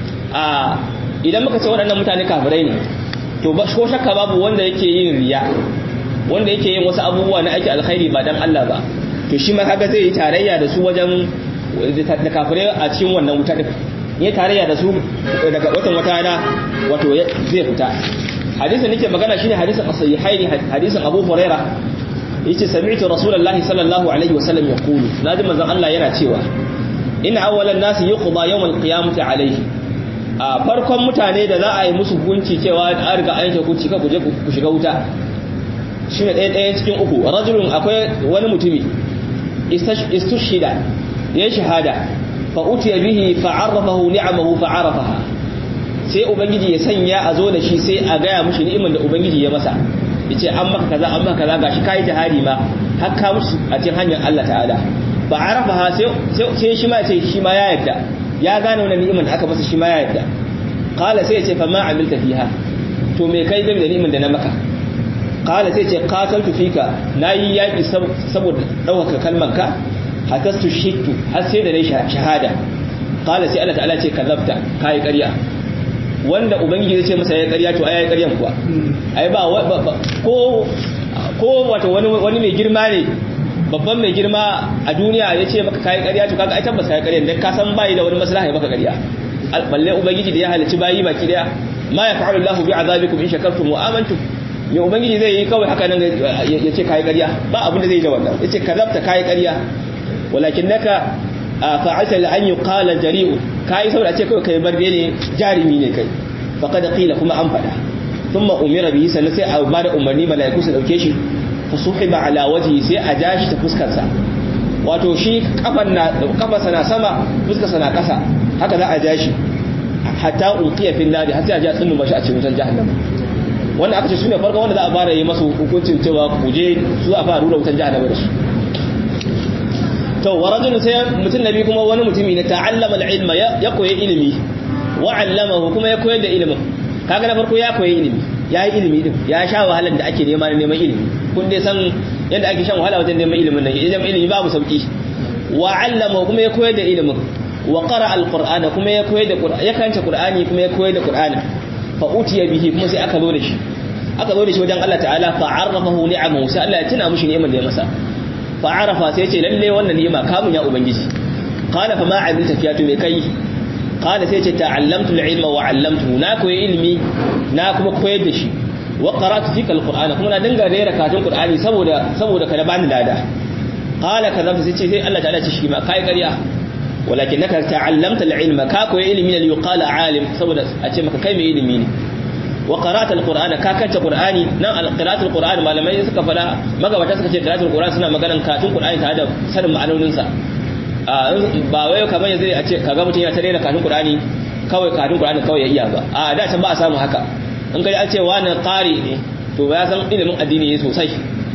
a idan muka ce waɗannan mutane kafirai ne to ko shakka babu wanda yake yin riya wanda yake yin wasu abubuwa na aiki alkhairi ba dan Allah ba to shi ma kaga zai yi tarayya da su wajen da kafirai a cikin wannan wuta din ya tarayya da su daga watan wata rana wato zai fita hadisin nake magana shine hadisin as-sahihaini hadisin Abu Huraira yace sami'tu rasulullahi sallallahu alaihi wasallam yaqulu naji manzon Allah yana cewa inna awwalan nasi yuqda yawm al-qiyamati alaihi a farkon mutane da za a yi musu hukunci cewa an riga an yanke hukunci ka ku je ku shiga wuta shine ɗaya ɗaya cikin uku rajulun akwai wani mutumi istushhida ya shahada fa utiya bihi fa arrafahu ni'amahu fa arafaha sai ubangiji ya sanya a zo da shi sai a gaya mushi ni'imar da ubangiji ya masa yace an maka kaza an maka kaza gashi kai jihadi ma har ka musu a cikin hanyar Allah ta'ala fa arafaha sai sai shi ma sai shi ma ya yadda ya gane wannan ni'imar da aka masa shi ma ya yadda qala sai ya ce fa ma amilta fiha to me kai game da ni'imar da na maka qala sai ce qataltu fika nayi yaki saboda dauka kalmanka hatastu shittu har sai da nayi shahada qala sai Allah ta'ala ce kazabta kai ƙarya wanda ubangiji zai ce masa yayi ƙarya to ai ƙaryan kuwa ai ba ko ko wato wani wani mai girma ne babban mai girma a duniya ya ce maka kai ƙarya to kaga ai tabbas kai ƙarya dan ka san bai da wani maslaha ya maka ƙarya balle ubangiji da ya halicci bayi baki daya ma yaf'alu Allahu bi'azabikum in shakartum wa amantum ya ubangiji zai yi kawai haka nan ya ce kayi ƙarya ba abin da zai da wannan ya ce kazabta kayi ƙarya walakin naka fa'alta la an yuqala jari'u kayi saboda ce kawai kai barbe ne jarimi ne kai faqad qila kuma an fada thumma umira bihi sannan sai a ba da umarni malaiku su dauke shi fa suhiba ala wajhi sai a ja shi ta fuskar sa wato shi kafan na kafarsa na sama fuskar sa na kasa haka za a ja shi hatta ulqiya fil nadi har sai a ja tsinnu mashi a cikin wutar jahannama wanda aka ce su ne farko wanda za a fara yi masu hukuncin cewa kuje su a fara rura wutan jahannama da su to wa rajulun sai mutum nabi kuma wani mutumi ne ta'allama al-ilma ya koyi ilimi wa 'allamahu kuma ya koyar da ilimin kaga na farko ya koyi ilimi ya yi ilimi din ya sha wahalar da ake nema neman ilimi kun dai san yadda ake shan wahala wajen neman ilimin nan idan ilimi babu sauki wa 'allamahu kuma ya koyar da ilimin wa qara al-qur'ana kuma ya koyar da qur'ani ya kanta qur'ani kuma ya koyar da qur'ani fa utiya bihi kuma sai aka zo da shi aka zo da shi wajen Allah ta'ala fa arrafahu ni'amahu sai Allah ya tuna mishi ni'imar da ya masa fa arafa sai ya ce lalle wannan ni'ima kamun ya ubangiji qala fa ma amilta fiya to me kai qala sai ya ce ta'allamtu al-ilma wa 'allamtuhu na koyi ilimi na kuma koyar da shi wa qara'tu fika al-qur'ana kuma na dinga rera katun qur'ani saboda saboda kada bani lada qala kaza sai ce sai Allah ta'ala ce shi ma kai ƙarya ولكنك تعلمت العلم كاكو علمي اللي يقال عالم saboda a ce maka kai mai ilimi ne wa qara'at alqur'ana ka kanta qur'ani nan qira'at alqur'ani malamai suka fada magabata suka ce qira'at alqur'ani suna maganan katun qur'ani tare da sanin ma'anonin sa ba wai kamar yanzu a ce kaga mutum ya tare da katun qur'ani kawai katun qur'ani kawai ya iya ba a da can ba a samu haka in kai an ce wani qari ne to ya san ilimin addini ne sosai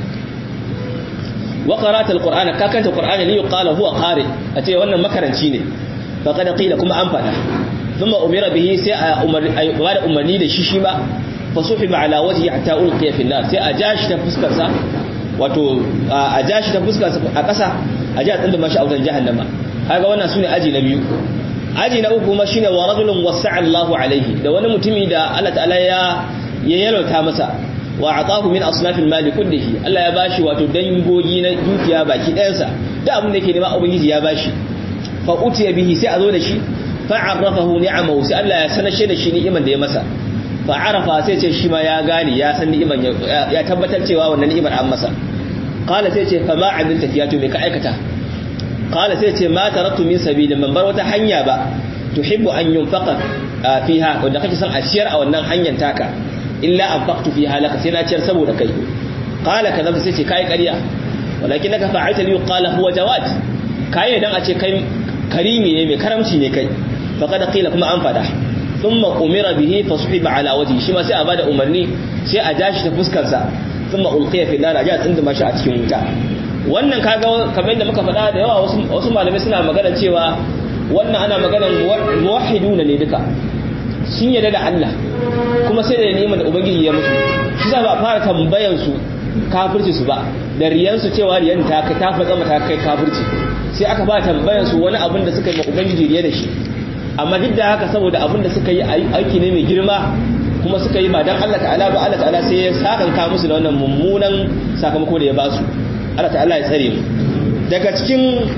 wa qara'at alqur'ana ka kanta qur'ani li yuqala huwa qari ace wannan makaranci ne faqad qila kuma an fada thumma umira bihi sai a umar ay bada umarni da shi shi ba fa suhiba ala wajhi hatta ulqiya fi nar sai a jashi ta fuskar sa wato a jashi ta fuskar sa a kasa a ji a tsinda mashi a wutan jahannama kaga wannan sune aji na biyu aji na uku kuma shine wa rajulun wasa'a Allahu alaihi da wani mutumi da Allah ta'ala ya ya yalauta masa wa atahu min asnafil mali kullihi Allah ya bashi wato dangogi na dukiya baki ɗayansa da abin da yake nema ubangiji ya bashi fa utiya bihi sai a zo da shi fa arrafahu ni'amahu sai Allah ya sanashe da shi ni'iman da ya masa fa arafa sai ce shi ma ya gane ya san ni'iman ya tabbatar cewa wannan ni'imar an masa qala sai ce fa ma amilta fiyatu me ka aikata qala sai ce ma taraktu min sabilin man bar wata hanya ba tuhibbu an yunfaqa fiha wanda kake son a ciyar a wannan hanyar taka illa anfaqtu fiha laka sai na ciyar saboda kai qala kaza sai ce kai ƙarya walakinaka fa'alta li qala huwa jawad kai dan a ce kai karimi ne mai karamci ne kai faqad qila kuma an fada thumma umira bihi fasuhiba ala wajhi shi ma sai a bada umarni sai a jashi ta fuskar sa thumma ulqiya fi nar aja tsinda shi a cikin wuta wannan kaga kamar yadda muka faɗa da yawa wasu wasu malamai suna magana cewa wannan ana maganar muwahhiduna ne duka sun yarda da Allah kuma sai da neman da ubangiji ya musu shi za ba fara tambayan su kafirci su ba da riyan su cewa riyan ta ta fatsa mata kai kafirci sai aka ba tambayan su wani abin da suka yi ma ubangiji riya da shi amma duk da haka saboda abin da suka yi aiki ne mai girma kuma suka yi ba dan Allah ta'ala ba Allah ta'ala sai ya sakanka musu da wannan mummunan sakamako da ya ba su Allah ta'ala ya tsare mu daga cikin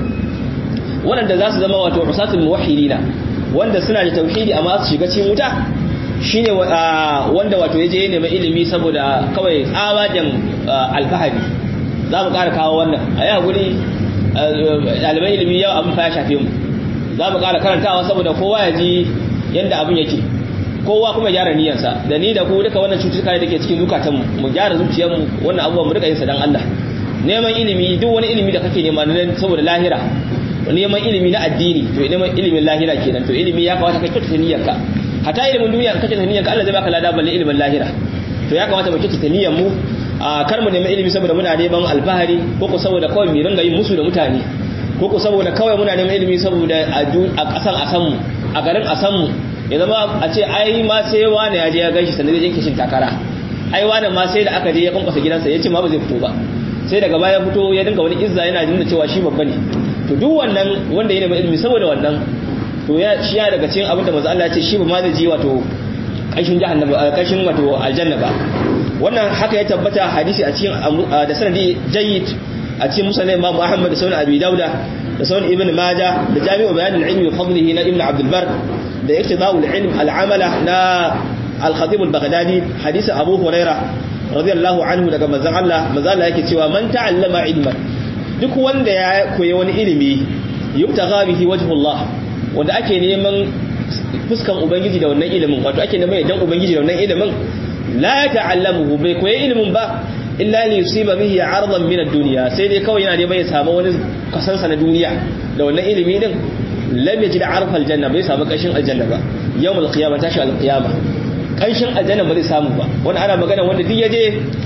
waɗanda za su zama wato usatul muwahhidina wanda suna da tauhidi amma su shiga cikin wuta shine wanda wato yaje ya nemi ilimi saboda kawai tsawajen alfahari za mu ƙara kawo wannan a yi haƙuri ɗaliban ilimi yau abin fa ya shafe mu za mu ƙara karantawa saboda kowa ya ji yadda abin yake kowa kuma gyara niyyarsa da ni da ku duka wannan cututtuka da ke cikin zukatanmu mu gyara zuciyarmu wannan abubuwan mu rika yin sa dan Allah neman ilimi duk wani ilimi da kake nema saboda lahira neman ilimi na addini to neman ilimin lahira kenan to ilimi ya kamata ka kyautata niyyarka hata ilimin duniya ka kyautata niyyarka Allah zai baka lada balle ilimin lahira to ya kamata mu kyautata niyyar mu a kar mu nemi ilimi saboda muna neman alfahari ko ko saboda kawai mu ringa yin musu da mutane ko ko saboda kawai muna neman ilimi saboda a kasan a san mu a garin a san mu ya zama a ce ai ma sai wani ya je ya gaishe sannan zai kishin takara ai wani ma sai da aka je ya kwankwasa gidansa ya ce ma ba zai fito ba sai daga baya fito ya dinga wani izza yana nuna cewa shi babba ne to duk wannan wanda ya nemi ilimi saboda wannan to ya shi ya daga cikin abin da manzo Allah ya ce shi ba ma zai ji wato kashin jahannama kashin wato aljanna ba wannan haka ya tabbata hadisi a cikin da sanadi jayyid a cikin musnad Imam Ahmad da sunan Abi Dauda da sunan Ibn Majah da Jami'u Bayan al-Ilm wa Fadlihi na Ibn Abdul Bar da Iqtida'u al-Ilm al-Amala na Al-Khatib al-Baghdadi hadisi Abu Huraira radiyallahu anhu daga manzon Allah manzon Allah yake cewa man ta'allama ilman duk wanda ya koyi wani ilimi yubtagha bihi wajhullah wanda ake neman fuskan ubangiji da wannan ilimin wato ake neman idan ubangiji da wannan ilimin la ta'allamuhu bai koyi ilimin ba illa li yusiba bihi 'ardan min ad-dunya sai dai kawai yana neman ya samu wani kasansa na duniya da wannan ilimi din lam yajid 'arfa al-janna bai samu kashin aljanna ba yawmul qiyamah tashi al-qiyamah kanshin aljanna ba zai samu ba wani ana magana wanda duk yaje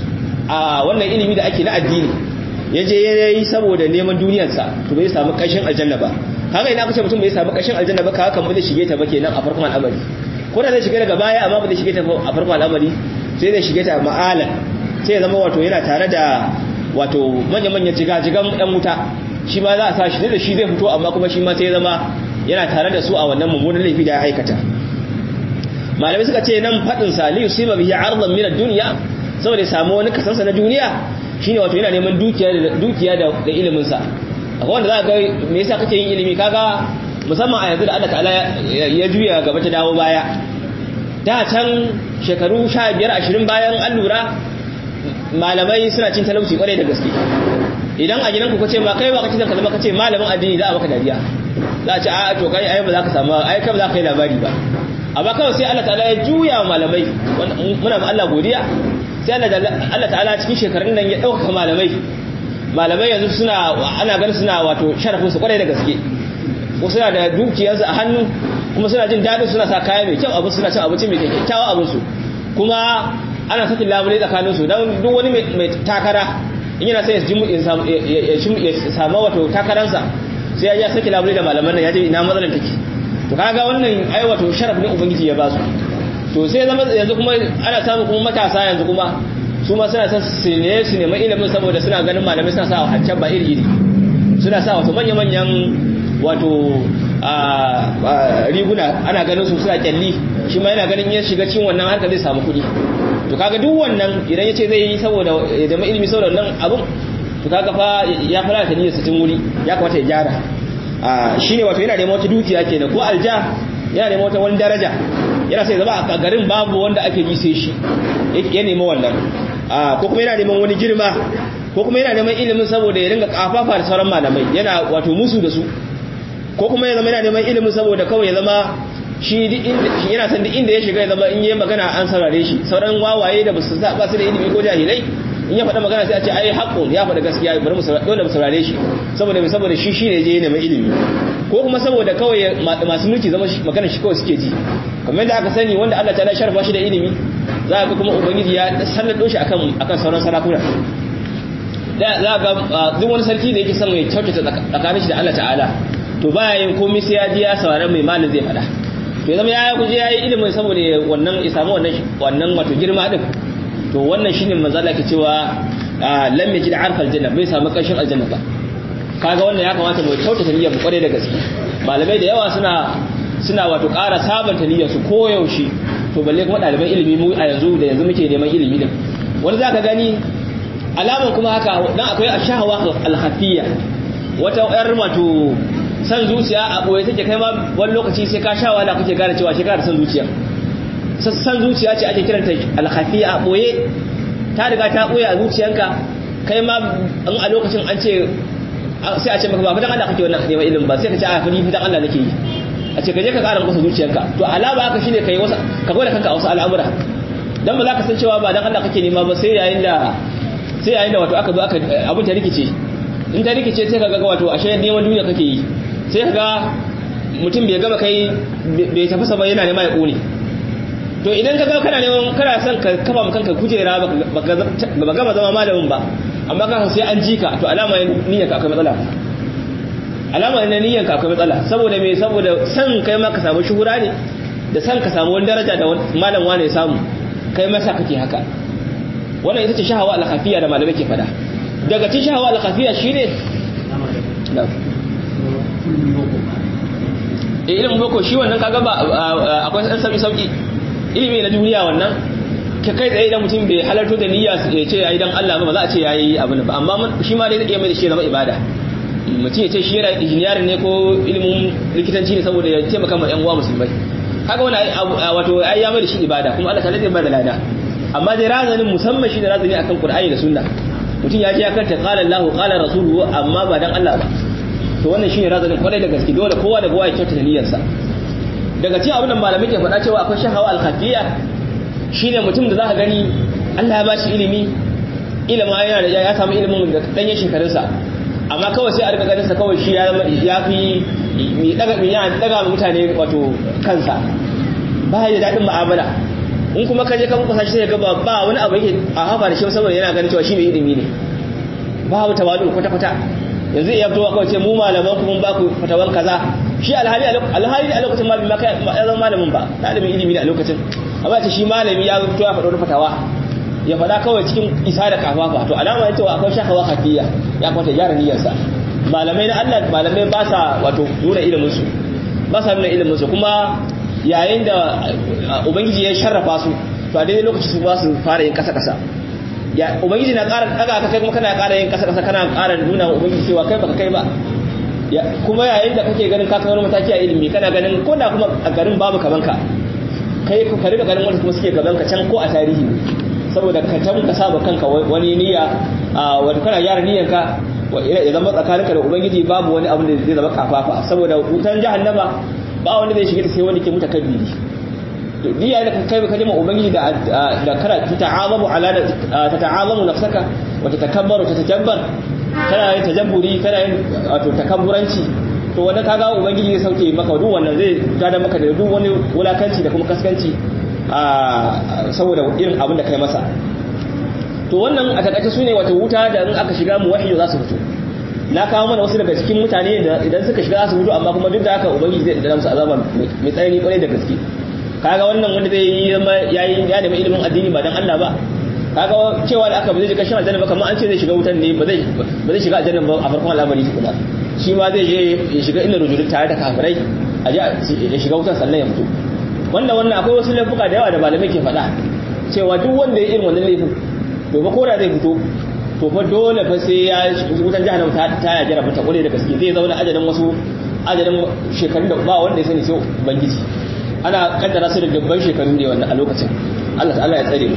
a wannan ilimi da ake na addini yaje yayi saboda neman duniyarsa to bai samu kanshin aljanna ba haka ina kace mutum bai samu kashin aljanna ba haka ba zai shige ta ba kenan a farkon al'amari ko da zai shige daga baya amma ba zai shige ta a farkon al'amari sai zai shige ta ma'alan sai ya zama wato yana tare da wato manya-manyan jigajigan ɗan wuta shi ma za a sa shi da shi zai fito amma kuma shi ma sai ya zama yana tare da su a wannan mummunan laifi da ya aikata malamai suka ce nan faɗin sa li yusiba bihi ardan min ad-dunya saboda ya samu wani kasansa na duniya shine wato yana neman dukiya da dukiya da ilimin sa akwai wanda za ka ga me yasa kake yin ilimi kaga musamman a yanzu da Allah ta'ala ya juya gaba ta dawo baya da can shekaru 15 20 bayan an lura malamai suna cin talauci kwarai da gaske idan a gidanku kace ma kai ba kace zan kalma kace malamin addini za a maka dariya za a ce a to kai ai ba za ka samu ai kai ba za ka yi labari ba amma kawai sai Allah ta'ala ya juya malamai muna ma Allah godiya sai Allah ta'ala cikin shekarun nan ya dauka malamai malamai yanzu suna ana ganin suna wato sharafin su kwarai da gaske ko suna da dukiyarsu a hannu kuma suna jin daɗin suna sa kaya mai kyau abin suna cin abinci mai kyakkyawa abin su kuma ana sakin labule tsakanin su don duk wani mai takara in yana sai ya samu wato takaransa sai ya saki labule da malaman nan ya ce ina matsalar take to kaga wannan ai wato sharaf ne ubangiji ya ba su to sai zama yanzu kuma ana samu kuma matasa yanzu kuma su ma suna son su ne su neman ilimin saboda suna ganin malamai suna sa hancan ba iri iri suna sa wato manya-manyan wato riguna ana ganin su suna kyalli shi ma yana ganin ya shiga cin wannan harka zai samu kuɗi to kaga duk wannan idan ya ce zai yi saboda ya zama ilimi saboda wannan abun to kaga fa ya fara ta niyyar sitin wuri ya kamata ya gyara shine wato yana neman wata dukiya kenan ko alja yana neman wata wani daraja yana sai zama a garin babu wanda ake ji sai shi ya nemi wannan ko kuma yana neman wani girma ko kuma yana neman ilimin saboda ya ringa kafafa da sauran malamai yana wato musu da su ko kuma ya zama yana neman ilimin saboda kawai ya zama shi yana san duk inda ya shiga ya zama in yi magana an saurare shi sauran wawaye da ba su da ilimi ko jahilai in ya faɗa magana sai a ce ai haƙƙun ya faɗa gaskiya bari mu dole mu saurare shi saboda saboda shi shine je neman ilimi ko kuma saboda kawai masu mulki zama magana shi kawai suke ji kamar da aka sani wanda Allah ta sharfa shi da ilimi za ga kuma ubangiji ya sallado shi akan akan sauran sarakuna da za ga duk wani sarki da yake son mai kyautata tsakanin shi da Allah ta'ala to baya yin komai sai ya ji ya saurari mai malin zai faɗa to zama ya kuje ya yi ilimin saboda wannan ya samu wannan wannan wato girma din to wannan shine manzala ke cewa lam yajid arfal janna bai samu kashin aljanna ba kaga wannan ya kamata mu kyautata niyyar mu kware da gaske malamai da yawa suna suna wato ƙara sabanta niyyar su koyaushe to balle kuma ɗaliban ilimi mu a yanzu da yanzu muke neman ilimi din wani zaka gani alaman kuma haka dan akwai ashahawa alhafiyya wata yar wato san zuciya a boye take kai ma wani lokaci sai ka sha wala kake gane cewa shekara da san zuciya san zuciya ce ake kiranta alhafiya a boye ta riga ta boye a zuciyanka kai ma in a lokacin an ce sai a ce maka ba fitan Allah kake wannan neman ilimin ba sai ka ce a fadi fitan Allah nake yi a ce ka je ka ƙara masa zuciyanka to alama haka shine kai wasa ka gwada kanka a wasu al'amura dan ba za ka san cewa ba dan Allah kake nema ba sai yayin da sai yayin da wato aka zo aka abin ta rikice in ta rikice sai ka ga wato ashe neman duniya kake yi sai ka ga mutum bai gama kai bai tafi sama yana nema ya ƙone to idan ka ga kana neman kana son ka kafa maka kanka kujera ba gama zama malamin ba amma ka sai an ji ka to alama niyyar ka akwai matsala alama ne niyyar ka akwai matsala saboda me saboda san kai ma ka samu shuhura ne da san ka samu wani daraja da malam wane ya samu kai ma sa kake haka wannan ita ce shahawa al-khafiya da malamai ke fada daga cikin shahawa al-khafiya shine eh ilimin boko shi wannan kaga ba akwai san sauki sauki ilimi na duniya wannan ka kai tsaye idan mutum bai halarto da niyya ya ce yayi dan Allah ba ba za a ce yayi abin ba amma shi ma dai zai iya mai da shi zama ibada mutum ya ce shi yana injiniyarin ne ko ilimin likitanci ne saboda ya taimaka ma yan uwa musulmai kaga wani wato ai ya mai da shi ibada kuma Allah ta zai ba da lada amma dai razanin musamman shi da razani akan Qur'ani da Sunna mutum ya je ya karanta qala Allahu qala rasuluhu amma ba dan Allah ba to wannan shine razanin kwarai da gaske dole kowa da kowa ya kyautata niyyarsa daga cikin abin da malamai ke faɗa cewa akwai shahawa al-khafiyya shine mutum da zaka gani Allah ya bashi ilimi ilima yana da ya samu ilimin da danyen shekarunsa amma kawai sai a rika ganin sa kawai shi ya fi mi daga mi yana daga mutane wato kansa ba ya daɗin mu'amala in kuma ka je ka muka sashi sai ga ba wani abu yake a hafa da shi saboda yana ganin cewa shi mai ilimi ne babu tawadu kwata kwata yanzu iya fitowa kawai ce mu malaman ku mun ba ku fatawan kaza shi alhali alhali a lokacin malami ma kai ya zama malamin ba ɗalibin ilimi ne a lokacin amma ce shi malami ya fito ya faɗo wani fatawa ya faɗa kawai cikin isa da kafafa to alama ya cewa akwai shakawa hafiya ya kwata gyara niyyarsa malamai na Allah malamai ba sa wato nuna ilimin su ba sa nuna ilimin su kuma yayin da ubangiji ya sharrafa su to a daidai lokaci su ba su fara yin kasa kasa ya ubangiji na ƙara daga ka kai kuma kana ƙara yin kasa kasa kana ƙara nuna wa ubangiji cewa kai baka kai ba kuma yayin da kake ganin ka kai wani mataki a ilimi kana ganin ko da kuma a garin babu kaman ka kai ka riga ganin wanda kuma suke gaban ka can ko a tarihi saboda ka tanka saba kanka wani niyya wato kana gyara niyyarka ya zama tsakaninka da ubangiji babu wani abu da zai zama kafafa saboda wutan jahannama ba wanda zai shiga sai wani ke muta kabbiri niyya da kai ka jima ubangiji da da kara ta'azamu ala ta ta'azamu nafsaka wa tatakabbaru ta tajabbar kana yin tajabburi kana yin wato takabburanci to wanda kaga ubangiji zai sauke maka duk wannan zai tada maka da duk wani wulakanci da kuma kaskanci saboda irin abin da kai masa to wannan a takaice su ne wata wuta da in aka shiga mu wahiyo za su fito na kawo mana wasu daga cikin mutane da idan suka shiga za su fito amma kuma duk da haka ubangiji zai dana musu azaba mai tsanani kwarai da gaske kaga wannan wanda zai yi yayi ya nemi ilimin addini ba dan Allah ba kaga cewa da aka ba zai shiga shan aljanna ba kamar an ce zai shiga wutan ne ba zai ba zai shiga aljanna ba a farkon al'amari tukuna shi ma zai je ya shiga inda rujulun tare da kafirai a je ya shiga wutan sannan ya fito wanda wannan akwai wasu laifuka da yawa da malamai ke faɗa cewa duk wanda ya irin wannan laifin to ba ko da zai fito to fa dole fa sai ya wutan jahannam ta ta ya jira ta kure da gaske zai zauna ajalin wasu ajalin shekarun da ba wanda ya sani sai ubangiji ana kaddara su da dubban shekaru ne wannan a lokacin Allah ta'ala ya tsare mu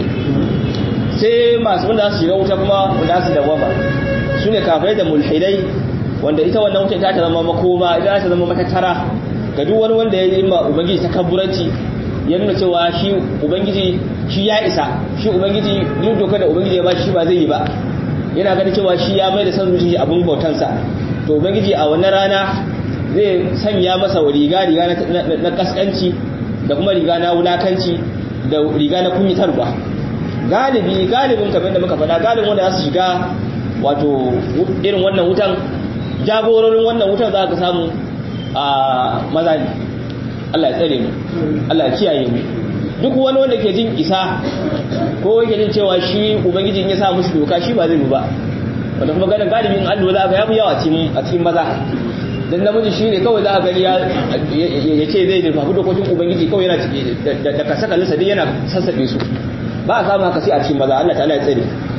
sai masu wanda su shiga wuta kuma wanda su dawama su ne kafirai da mulhidai wanda ita wannan wuta ta zama makoma ita ta zama matattara ga duk wani wanda ya yi ma ubangiji takabburanci ya nuna cewa shi ubangiji shi ya isa shi ubangiji duk dokar da ubangiji ya ba shi ba zai yi ba yana ganin cewa shi ya mai da san zuciya abun bautansa to ubangiji a wannan rana zai sanya masa riga riga na kaskanci da kuma riga na wulakanci da riga na kunyitarwa galibi galibin kamar da muka faɗa galibin wanda za su shiga wato irin wannan wutan jagororin wannan wutan za ka samu a maza ne Allah ya tsare mu Allah ya kiyaye mu duk wani wanda ke jin isa ko yake jin cewa shi ubangiji ya sa mushi doka shi ba zai yi ba wanda kuma ganin galibin an lura ga yafi yawa a cikin maza dan namiji shi ne kawai za a gani ya ce zai dirfafi dokokin ubangiji kawai yana da kasa kalisa dai yana sassaɓe su ba a samu haka sai a cikin maza Allah ta'ala ya tsare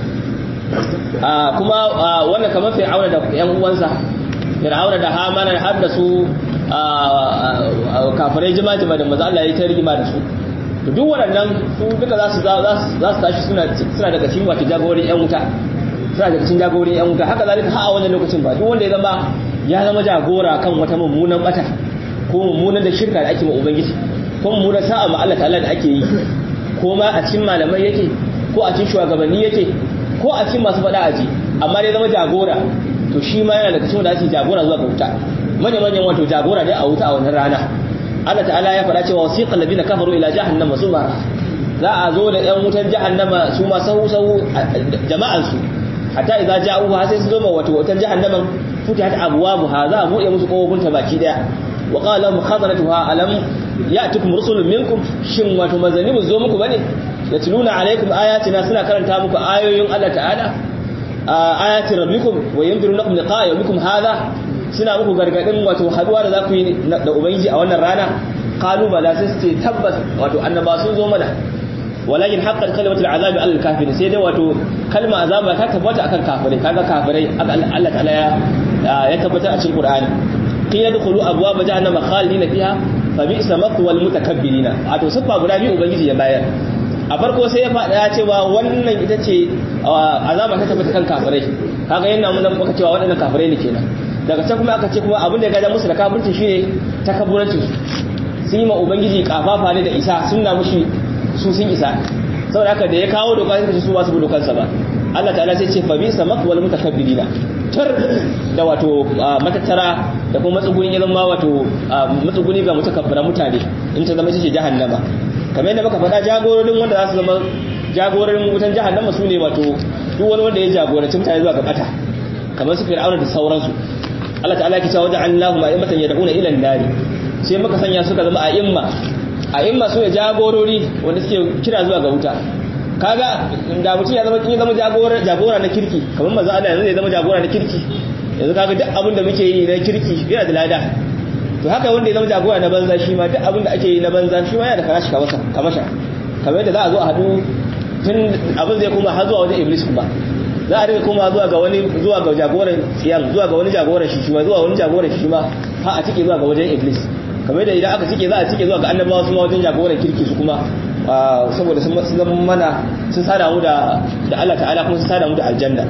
kuma wannan kamar fir'auna da yan uwansa fir'auna da hamana har da su kafirai jima-jima da maza Allah ya ta rigima da su duk waɗannan su duka za su tashi suna daga cikin wata jagorin yan wuta suna daga cikin jagorin yan wuta haka zalika ha a wannan lokacin ba duk wanda ya zama ya zama jagora kan wata mummunan bata ko mummunan da shirka da ake ma ubangiji ko mummunan sa'a ma Allah ta'ala da ake yi ko ma a cikin malamai yake ko a cikin shugabanni yake ko a cikin masu faɗa aji amma dai zama jagora to shi ma yana daga cikin da ake jagora zuwa ga wuta manyan manyan wato jagora ne a wuta a wannan rana Allah ta'ala ya faɗa cewa wasiqal ladina kafaru ila jahannama sumara za a zo da yan wutan jahannama su ma sahu sahu jama'an su hatta idza ja'u ha sai su zo ma wato wutan jahannaman futihat abwabuha za a buɗe musu kofofin ta baki daya wa qala lahum khazanatuha alam ya'tikum rusulun minkum shin wato manzanni mu zo muku bane yatluna alaikum ayatina suna karanta muku ayoyin Allah ta'ala ayatin rabbikum wa yunzirunakum liqa'a yawmikum hadha suna muku gargadin wato haduwa da za ku yi da ubangiji a wannan rana qalu bala sai su ce tabbas wato annaba sun zo mana walakin haqqat kalimatul azabi alal kafirin sai dai wato kalma azaba ta tabbata akan kafirai kaga kafirai Allah ta'ala ya ya tabbata a cikin Qur'ani qila dkhulu abwaab jahannama khalidina fiha fa bi'sa mathwal mutakabbirina wato siffa guda biyu ubangiji ya bayar a farko sai ya faɗa cewa wannan ita ce azaba ta tabbata kan kafirai kaga yana mun muka cewa waɗannan kafirai ne kenan daga can kuma aka ce kuma abin da ya gaja musu da kafirci shine takabburancin sun yi ma ubangiji kafafa ne da isa sun na mushi su sun isa saboda haka da ya kawo doka sai su ba su bi dokansa ba Allah ta'ala sai ce fa bi samak wal mutakabbirina tar da wato matattara da kuma matsuguni ya zama wato matsuguni ga mutakabbira mutane in ta zama ce jahannama kamar yadda muka faɗa jagororin wanda za su zama jagororin wutan jahannama su ne wato duk wani wanda ya jagoranci mutane zuwa ga bata kamar su fir'auna da sauransu Allah ta'ala ya ce wa ja'alnahu ma'imatan yad'una ila an-nar sai muka sanya suka zama a'imma a'imma su ne jagorori wanda suke kira zuwa ga wuta kaga da mutum ya zama kin zama jagora jagora na kirki kamar manzo Allah yanzu ya zama jagora na kirki yanzu kaga duk abin da muke yi na kirki yana da lada to haka wanda ya zama jagora na banza shi ma duk abin da ake yi na banza shi ma yana da karashi kamasa kamasha kamar yadda za a zo a hadu tun abin zai kuma har zuwa wajen iblis kuma za a rika kuma zuwa ga wani zuwa ga jagoran tsiyan zuwa ga wani jagoran shi ma zuwa wani jagoran shi ma ha a cike zuwa ga wajen iblis kamar yadda idan aka cike za a cike zuwa ga annabawa su ma wajen jagoran kirki su kuma saboda sun zama mana sun sada mu da da Allah ta'ala kuma sun sada mu da aljanna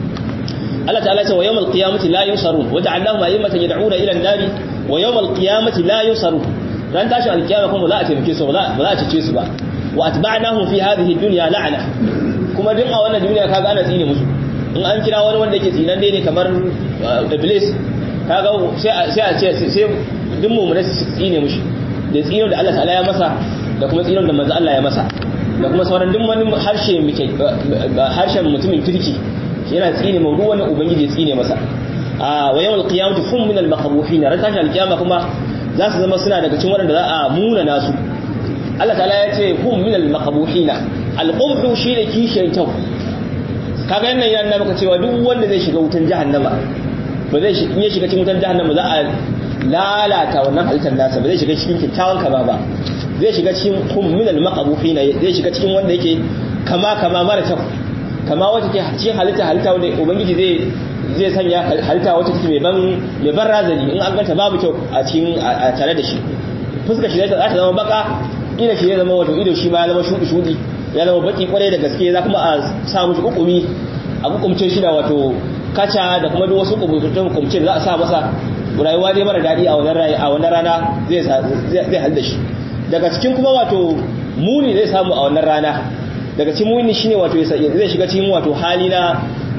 Allah ta'ala ce wa yawmal qiyamati la yusarun wa ja'alnahum a'immatan yad'una ila an-nari wa yawmal qiyamati la yusarun ran tashi alkiyama kuma za a taimake su ba za a cece su ba wa atba'nahum fi hadhihi dunya la'ana kuma duk a wannan duniya kaga ana tsine musu in an kira wani wanda yake tsinan dai ne kamar iblis kaga sai sai a ce sai duk mu ne tsine mushi da tsino da Allah ta'ala ya masa da kuma tsinon da manzo Allah ya masa da kuma sauran duk wani harshe muke harshen mutumin kirki yana tsine mu wani ubangiji ya tsine masa a wa yawmal qiyamati hum min al-maqbuhin ran tashi al-qiyama kuma za su zama suna daga cikin waɗanda za a muna nasu Allah ta'ala ya ce hum min al-maqbuhin al-qubhu shine kishiyar kyau kaga yannan yana maka cewa duk wanda zai shiga wutan jahannama ba zai in ya shiga cikin wutan jahannama za a lalata wannan halittar nasa ba zai shiga cikin kyakkyawan kama ba zai shiga cikin hum min al-maqbuhin zai shiga cikin wanda yake kama kama mara kyau kama wata ke cikin halitta halitta wanda ubangiji zai zai sanya halitta wata take mai ban mai ban razani in an ganta babu kyau a cikin a tare da shi fuskar shi za ta zama baka ido shi ya zama wato ido shi ma ya zama shudi shudi ya zama baki kwarai da gaske za kuma a sa mushi hukumi a hukumce shi da wato kaca da kuma duk wasu hukumce hukumce za a sa masa rayuwa dai mara daɗi a wannan rayi a wannan rana zai zai halda shi daga cikin kuma wato muni zai samu a wannan rana daga cikin muni shine wato zai shiga cikin wato hali na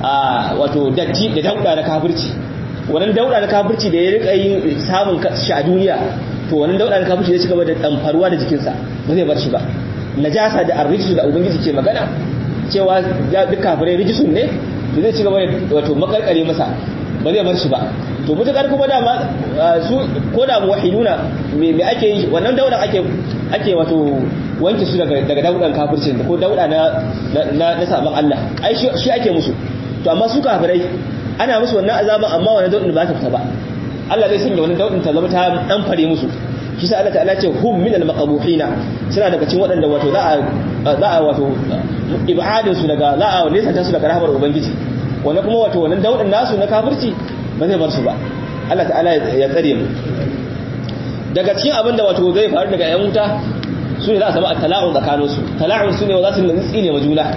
wato datti da dauda na kafirci wannan dauda na kafirci da ya rika yin samun shi a duniya to wannan dauda na kafirci zai cigaba da damfaruwa da jikinsa ba zai bar shi ba najasa da arrijisu da ubangiji ke magana cewa duk kafirai rijisun ne to zai cigaba da wato makarkare masa ba zai bar shi ba to mutakar kuma dama su ko da muwahiduna me me ake yi wannan dauda ake ake wato wanke su daga daga daudan kafircin ko dauda na na na saban Allah ai shi ake musu to amma su kafirai ana musu wannan azaban amma wannan daudin ba ta fita ba Allah zai sanya wannan daudin ta zama ta dan fare musu shi sa Allah ta'ala ce hum min al-maqbuhina suna daga cikin waɗanda wato za a za a wato ibadin su daga za a nesa ta su daga rahmar ubangiji wannan kuma wato wannan daudin nasu na kafirci ba zai bar su ba Allah ta'ala ya tsare mu daga cikin abin da wato zai faru daga yan wuta su ne za a samu tala'un tsakanin su tala'un su ne za su nutsi tsine ma juna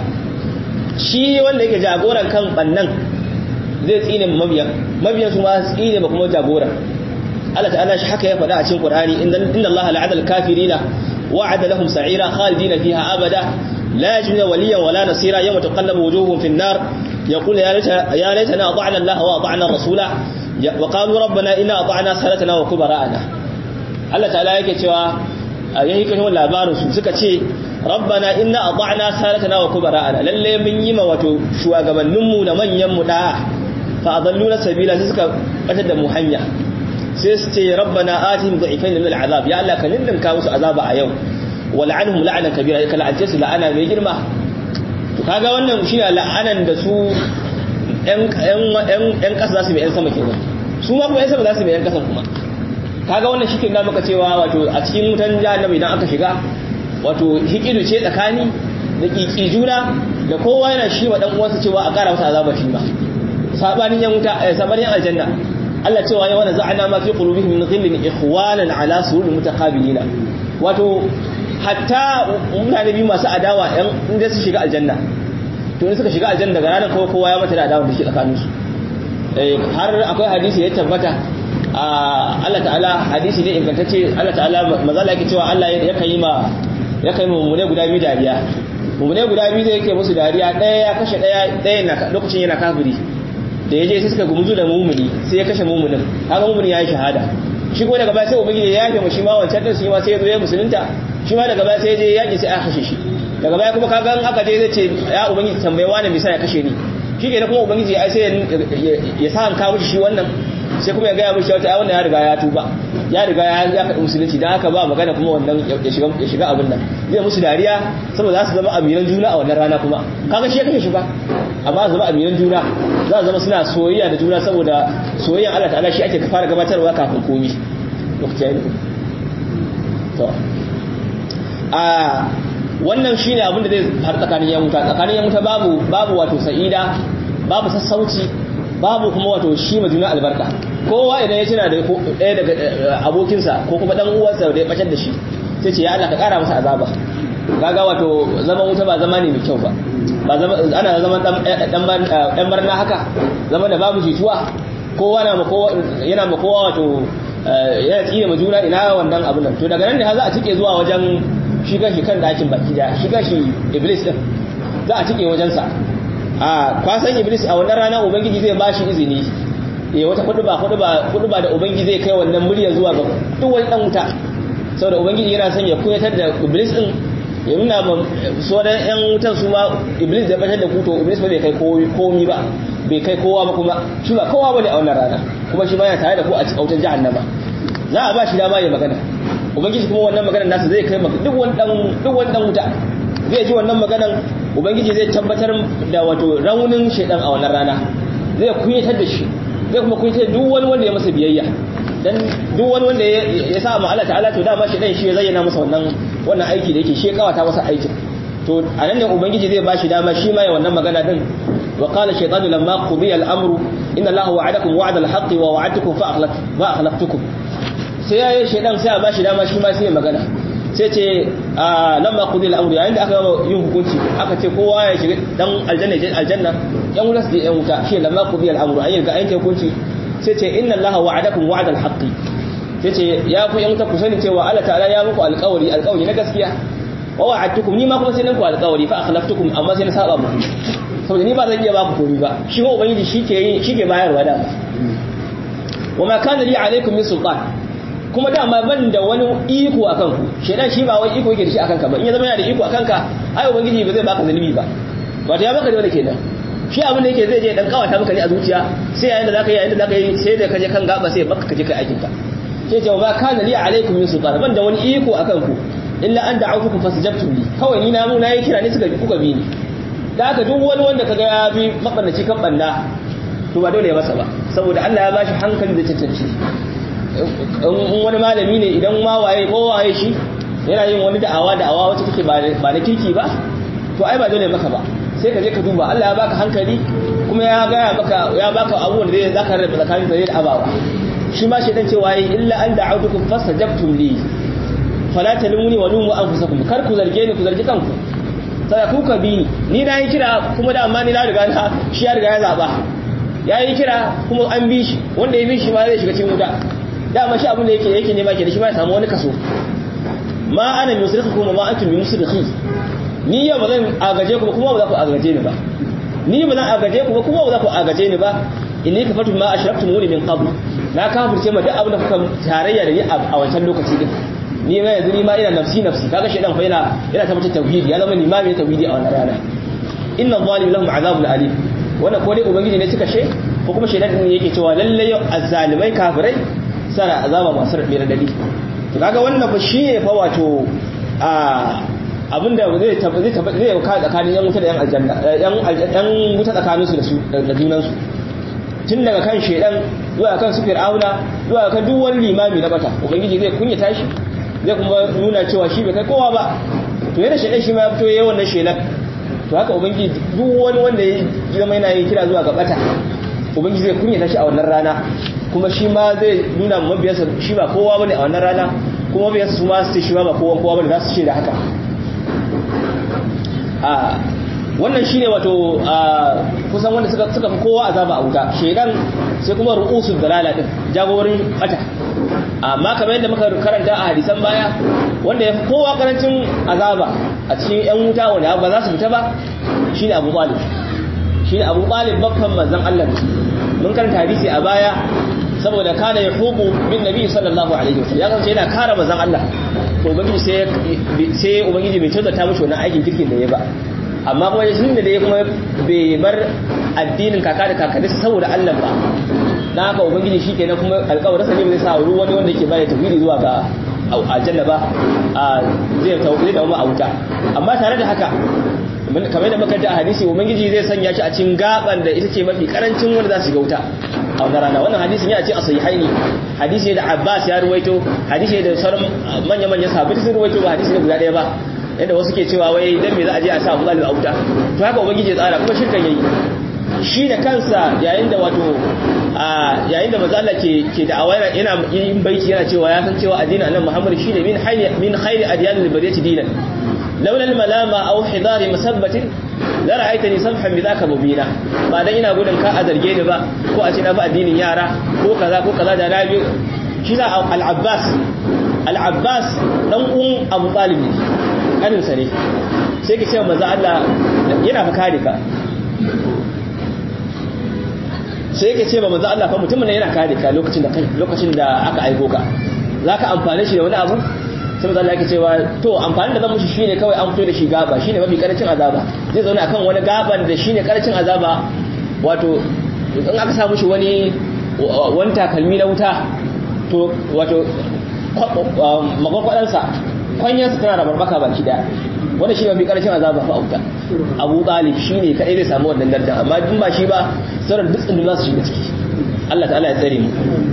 shi wanda yake jagoran kan bannan zai tsine ma mabiyan mabiyan su ma tsine ma kuma jagoran Allah ta'ala shi haka ya faɗa a cikin Qur'ani inna Allah la'ada al-kafirina wa'ada lahum sa'ira khalidina fiha abada la yajiduna waliyan wala nasira yawma taqallabu wujuhuhum fi an-nar يقول يا ليت يا ليتنا اطعنا الله واطعنا الرسول wa qalu rabbana inna ata'na salatana wa kubara'ana Allah ta'ala yake cewa a yayin kashin labarin su suka ce rabbana inna ata'na salatana wa kubara'ana lalle mun yi ma wato shugabannin mu da manyan mu da fa adalluna sabila sai suka batar da mu hanya sai su ce rabbana atihim dha'ifain min al'azab ya Allah ka ninninka musu azaba a yau wal'anhum la'anan kabira ka la'ance su la'ana mai girma to kaga wannan shine la'anan da su ‘yan ƙasa za su mai ‘yan sama kenan su ma kuma ‘yan sama za su mai ‘yan ƙasan kuma kaga wannan shi na maka cewa wato a cikin wutan jahannama idan aka shiga wato hikidu ce tsakani da ƙiƙi juna da kowa yana shi wa ɗan uwansa cewa a ƙara masa azaba shi ba sabanin yan wuta sabanin aljanna Allah cewa ya wani za'ana ma fi qulubihim min ghillin ikhwanan ala surul mutaqabilina wato hatta mutane biyu masu adawa yan inda su shiga aljanna to ne suka shiga aljanna daga ranar kowa kowa ya mata da adawa da shi tsakanin su har akwai hadisi ya tabbata Allah ta'ala hadisi ne ingantacce Allah ta'ala mazala yake cewa Allah ya kan yi ma ya kai mummune guda biyu dariya mummune guda biyu zai yake musu dariya ɗaya ya kashe ɗaya ɗaya lokacin yana kafiri da ya je sai suka gumzu da mumuni sai ya kashe mumunin haka mumuni ya yi shahada shi ko daga baya sai ubangiji ya yafe mu shi ma wancan din shi ma sai ya zo ya musulunta shi ma daga baya sai ya je yaki sai aka kashe shi daga baya kuma kaga aka je zai ce ya ubangiji tambaye wani me ya kashe ni shi ke kuma ubangiji ai sai ya sa an kawo shi wannan sai kuma ya gaya mishi wata ai wannan ya riga ya tuba ya riga ya ya kaɗi musulunci dan haka ba magana kuma wannan ya shiga ya shiga abin nan zai musu dariya saboda za su zama amiran juna a wannan rana kuma kaga shi ya kashe shi ba amma su zama amiran juna za su zama suna soyayya da juna saboda soyayyan Allah ta'ala shi ake fara gabatarwa kafin komi lokaci yayi to a wannan shine abin da zai har tsakanin yan wuta tsakanin yan wuta babu babu wato sa'ida babu sassauci babu kuma wato shi ma juna albarka kowa idan ya tuna da ɗaya daga abokinsa ko kuma dan uwansa da ya bacar da shi sai ce ya Allah ka kara masa azaba kaga wato zaman wuta ba zama ne mai kyau ba ba zama ana zaman dan dan barna haka zaman da babu jituwa kowa na ma kowa yana ma kowa wato yana tsire ma juna ina wannan abun nan to daga nan ne za a cike zuwa wajen shi gashi kan dakin baki da shi gashi iblis din za a cike wajen sa a kwasan iblis a wannan rana ubangiji zai bashi izini eh wata kuduba kuduba kuduba da ubangiji zai kai wannan murya zuwa ga duk wani dan wuta saboda ubangiji yana son ya kuyatar da iblis din ya nuna ma sauran yan wutan su ma iblis da batar da kuto iblis ba bai kai komi ba bai kai kowa ba kuma shi ba kowa bane a wannan rana kuma shi ba ya tare da ku a cikin wutan jahannama za a ba shi dama ya magana ubangiji kuma wannan maganar nasa zai kai maka duk wani dan duk wani dan wuta zai ji wannan maganar ubangiji zai tabbatar da wato raunin shedan a wannan rana zai kunyatar da shi zai kuma kunyatar duk wani wanda ya masa biyayya dan duk wani wanda ya sa ma Allah ta'ala to dama shedan shi ya zayyana masa wannan wannan aiki da yake shi ya kawata masa aikin to a nan ne ubangiji zai bashi dama shi ma ya wannan magana din wa qala shaytanu lamma qudiya al-amru inna allaha wa'adakum wa'da al-haqqi wa wa'adtukum fa akhlaf fa akhlaftukum sai ya shaydan sai a bashi dama shi ma sai ya magana sai ce lamma qudiya al-amru yayin da aka yin hukunci aka ce kowa ya shiga dan aljanna je aljanna yan wuta su yan wuta shi lamma qudiya al-amru an yi ga ayin hukunci sai ce inna allaha wa'adakum wa'da al-haqqi sai ce ya ku yan wuta ku sani cewa Allah ta'ala ya muku alƙawari alƙawari na gaskiya wa wa'adtukum ni ma kuma sai nan ku alƙawari fa akhlaftukum amma sai na saba muku saboda ni ba zan iya ba ku komai ba shi ko ubangiji shike yin shike bayarwa da wa ma kana li alaikum min sultan kuma dama ban da wani iko akan ku shedan shi ba wani iko yake da shi akan ka ba in ya zama yana da iko akan ka ai ubangiji ba zai baka zalimi ba wato ya baka da wani kenan shi abin da yake zai je dan kawata maka ne a zuciya sai yayin da zaka yi yayin da zaka yi sai da kaje kan gaba sai baka kaje kai aikin ka sai ce ba kana li alaikum min sultan ban da wani iko akan ku illa an da'awtukum fastajabtum li kawai ni na mu na yi kira ne suka kuka bi ni da haka duk wani wanda kaga ya bi mabannaci kan banda to ba dole ya masa ba saboda Allah ya bashi hankali da cancanci in wani malami ne idan ma waye ko waye shi yana yin wani da'awa da'awa wacce take ba na kirki ba to ai ba dole maka ba sai ka je ka duba Allah ya baka hankali kuma ya gaya maka ya baka abubuwan da zai zaka rabu tsakanin zai da abawa shi ma shedan cewa yi illa an da'utukum fastajabtum li fala talumuni wa lumu anfusakum kar ku zarge ni ku zargi kanku sai ku ka bi ni ni na yi kira kuma da amma ni na riga na shi ya riga ya zaba ya yi kira kuma an bi shi wanda ya bi shi ma zai shiga cikin wuta dama shi abin da yake yake nema ke da shi ma ya samu wani kaso ma ana musrikhukum ma antum musrikhi ni yau ba zan agaje ku kuma ba za ku agaje ni ba ni ba zan agaje ku kuma ba za ku agaje ni ba inni kafartu ma ashraktumuni min qabl na kafirce ma duk abin da kuka tarayya da ni a wancan lokaci din ni ma yanzu ni ma ina nafsi nafsi kaga shedan fa yana yana tabbatar tauhidi ya zama limami na tauhidi a wannan rana inna zalimin lahum azabun alim wannan ko dai ubangiji ne cika she ko kuma shedan din yake cewa lalle yau azzalimai kafirai sana azaba masu rabe radadi to kaga wannan fa shine fa wato a abinda zai zai zai ka tsakanin yan wuta da yan aljanna yan yan wuta tsakanin su da su da junan su tun daga kan shedan zuwa kan su fir'auna zuwa kan duk wani limami na bata ubangiji zai kunya tashi zai kuma nuna cewa shi bai kai kowa ba to yadda shedan shi ma ya fito yayin wannan shelan to haka ubangiji duk wani wanda ya zama yana yin kira zuwa ga bata ubangiji zai kunya tashi a wannan rana kuma shi ma zai nuna mabiyarsa shi ba kowa bane a wannan rana kuma mabiyarsa su ma su ce shi ba kowa kowa bane za su ce da haka a wannan shine wato kusan wanda suka suka fi kowa azaba a wuta shedan sai kuma ru'usul dalala din jagorin bata amma kamar yadda muka karanta a hadisan baya wanda ya fi kowa karancin azaba a cikin yan wuta wanda ba za su fita ba shine Abu Talib shine Abu Talib babban manzon Allah mun karanta hadisi a baya saboda kana yahubu bin nabi sallallahu alaihi wasallam ya kace yana kare manzon Allah to ubangiji sai sai ubangiji bai tozata mishi wannan aikin kirkin da ya ba amma kuma shi da ya kuma bai bar addinin kaka da kakanni saboda Allah ba dan haka ubangiji shikenan kuma alƙawarin sa ne zai sa wani wanda yake bayar tauhidi zuwa ga aljanna ba zai tauhidi da mu a wuta amma tare da haka kamar da muka ji a hadisi ubangiji zai sanya shi a cikin gaban da ita ce mafi karancin wanda za su ga wuta a wannan rana wannan hadisin ya ce a sahihaini hadisi da Abbas ya ruwaito hadisi da sauran manya manyan sahabbai sun ruwaito ba hadisi ne guda ɗaya ba yadda wasu ke cewa wai dan me za a je a sa Abu Talib a wuta to haka ubangiji ya tsara kuma shirkan yayi shi da kansa yayin da wato yayin da manzo Allah ke ke da awara yana yin baiti yana cewa ya san cewa addinin annabi Muhammad shine min hayy min khayri adyanil bariyati dinan laula al-malama aw hidari masabbatin la ra'aytani samhan bidhaka mubina ba dan ina gudun ka a zarge ni ba ko a ce na ba addinin yara ko kaza ko kaza da nabi shi da al-Abbas al-Abbas dan uwan Abu Talib ne kanin sa ne sai ke cewa manzo Allah yana fa kare ka sai yake ce ba manzo Allah fa mutumin yana kare ka lokacin da kai lokacin da aka aiko ka zaka amfane shi da wani abu sai manzo Allah yake cewa to amfani da zan mushi shine kawai an fito da shi gaba shine mafi karancin azaba zai zauna akan wani gaban da shine karancin azaba wato in aka sa mushi wani wani takalmi na wuta to wato magwagwadansa kwanyarsa tana da barbaka baki daya wanda shi mafi karancin azaba fa auta abu talib shi ne kadai zai samu wannan daraja amma in ba shi ba sauran duk tsindu za su shiga ciki Allah ta'ala ya tsare mu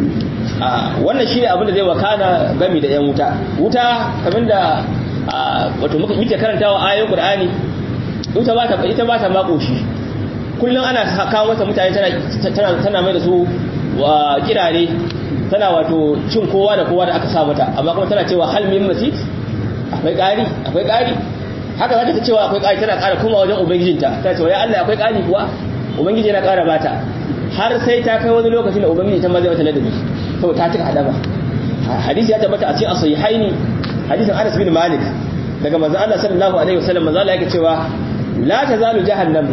wannan shi ne abin da zai wakana gami da yan wuta wuta kamar da wato muke karantawa ayoyin qur'ani wuta ba ta ita ba ta makoshi kullum ana kawo mata mutane tana tana mai da su kirare tana wato cin kowa da kowa da aka sa mata amma kuma tana cewa hal min masit akwai ƙari akwai ƙari haka za ta cewa akwai ƙari tana ƙara kuma wajen ubangijinta ta cewa ya Allah akwai ƙari kuwa ubangiji yana ƙara bata har sai ta kai wani lokacin da ubangiji ta mazai mata ladabi to ta cika hadama hadisi ya tabbata a cikin asahihaini hadisin Anas bin Malik daga manzo Allah sallallahu alaihi wasallam manzo Allah yake cewa la tazalu jahannam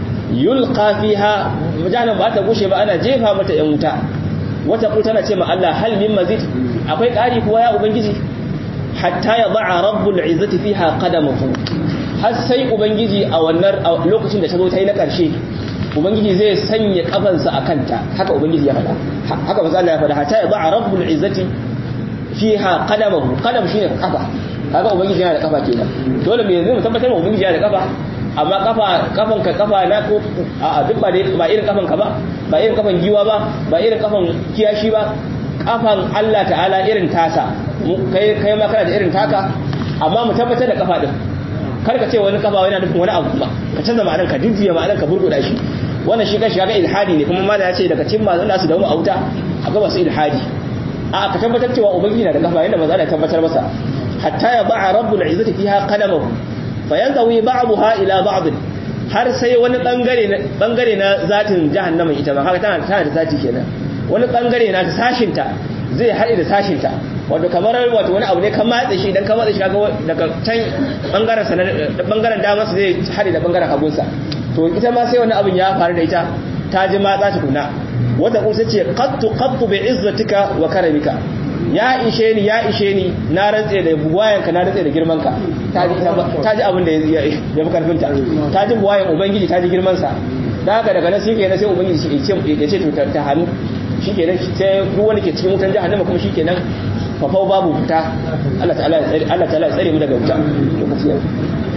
yulqa fiha jahannam ba ta gushe ba ana jefa mata yan wuta wata ku tana ce ma Allah hal min mazid akwai ƙari kuwa ya ubangiji hatta ya ba'a rabbul izzati fiha qadamahu har sai ubangiji a wannan lokacin da ta zo ta yi na ƙarshe ubangiji zai sanya kafansa a kanta haka ubangiji ya faɗa haka manzo Allah ya faɗa hatta ya ba'a rabbul izzati fiha qadamahu qadam shine kafa kaga ubangiji yana da kafa kenan dole me yanzu mu tabbatar mu ubangiji yana da kafa amma kafa kafan ka kafa na ko a duk ba ba irin kafan ka ba ba irin kafan giwa ba ba irin kafan kiyashi ba kafan Allah ta'ala irin tasa kai kai ma kana da irin taka amma mu tabbatar da kafa din kar ka ce wani kafa yana nufin wani abu ba ka canza ma'anar ka jujjuya ma'anar ka burguda shi wannan shi kashi kaga ilhadi ne kuma mala ya ce daga cikin mazan da su dawo auta akwai masu ilhadi a ka tabbatar cewa ubangiji na da kafa yanda maza da tabbatar masa hatta ya ba'a rabbul izzati fiha qadamahu fayanzawi ba'daha ila ba'd har sai wani bangare bangare na zatin jahannama ita ma haka tana tana da zati kenan wani bangare na ta sashinta zai haɗe da sashinta wato kamar wato wani abu ne kan matse shi idan ka matse shi kaga daga can bangaren sa bangaren dama sa zai haɗe da bangaren hagunsa to ita ma sai wani abin ya faru da ita ta ji matsa tukuna wata kusa ce qattu qattu bi izzatika wa karamika ya ishe ni ya ishe ni na rantse da buwayanka na rantse da girmanka ta ji abin da ya fi karfinta ta ji buwayan ubangiji ta ji girmansa da haka daga nan shi ke sai ubangiji ya ce to ta hannu shi ke nan sai duk wanda ke cikin wutan jahannama kuma shi ke nan fafau babu fita Allah ta'ala ya tsare mu daga wuta lokaci yau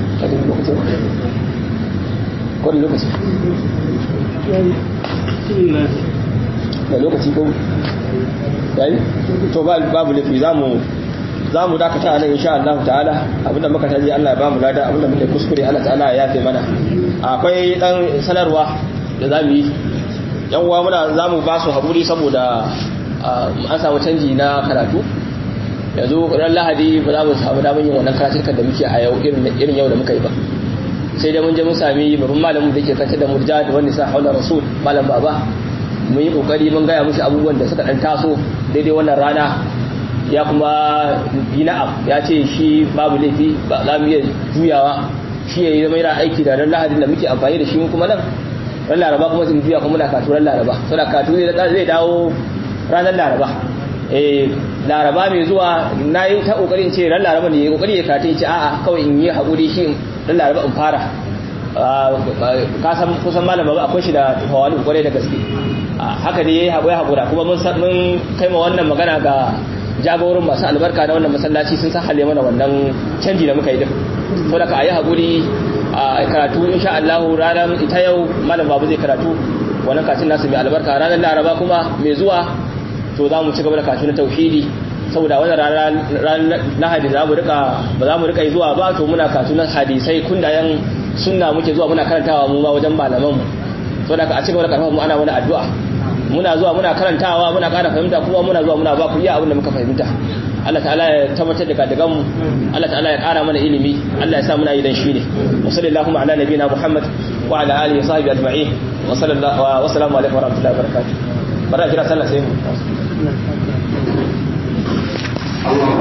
ko da lokaci da lokaci ko yayi to babu lafi zamu zamu dakata nan insha Allah ta'ala abinda muka taji Allah ya bamu lada abinda muke kuskure Allah ta'ala ya yafe mana akwai dan sanarwa da zamu yi yan uwa muna zamu ba su hakuri saboda an samu canji na karatu yanzu ran lahadi ba za mu samu damar yin wannan karatun da muke a yau irin yau da muka yi ba sai da mun je mun sami babban malamin da ke kace da murja da wani sa haula rasul malam baba mun yi kokari mun gaya mushi abubuwan da suka dan taso daidai wannan rana ya kuma yi na'am ya ce shi babu laifi ba za mu iya juyawa shi ya yi zama yana aiki da ran lahadin da muke amfani da shi kuma nan ran laraba kuma sun juya kuma muna katu ran laraba saboda katu zai dawo ranar laraba eh laraba mai zuwa na yi ta kokarin ce ran laraba ne kokari ya kata ce a'a kawai in yi haƙuri shi ran laraba in fara ka san kusan malama ba akwai shi da hawali kwarai da gaske haka ne yayi haƙuri haƙura kuma mun mun kai ma wannan magana ga jagorin masu albarka na wannan masallaci sun sa hale mana wannan canji da muka yi din saboda ka ayi haƙuri a karatu insha Allah ranar ita yau malam babu zai karatu wannan kacin nasu mai albarka ranar laraba kuma mai zuwa to za mu ci gaba da kashi na tauhidi saboda wannan ranar lahadi za mu rika ba za mu rika zuwa ba to muna kashi na hadisai kundayen sunna muke zuwa muna karantawa mu ma wajen malaman mu saboda ka a ci gaba da karfafa mu ana mana addu'a muna zuwa muna karantawa muna ƙara fahimta kuma muna zuwa muna ba ku iya abin da muka fahimta Allah ta'ala ya tabbatar da kadagan mu Allah ta'ala ya ƙara mana ilimi Allah ya sa muna yi dan shi ne wa sallallahu ala nabiyina Muhammad wa ala alihi wa sahbihi ajma'in wa sallallahu wa salamu alaikum wa rahmatullahi wa barakatuh bara kira sallah sai mu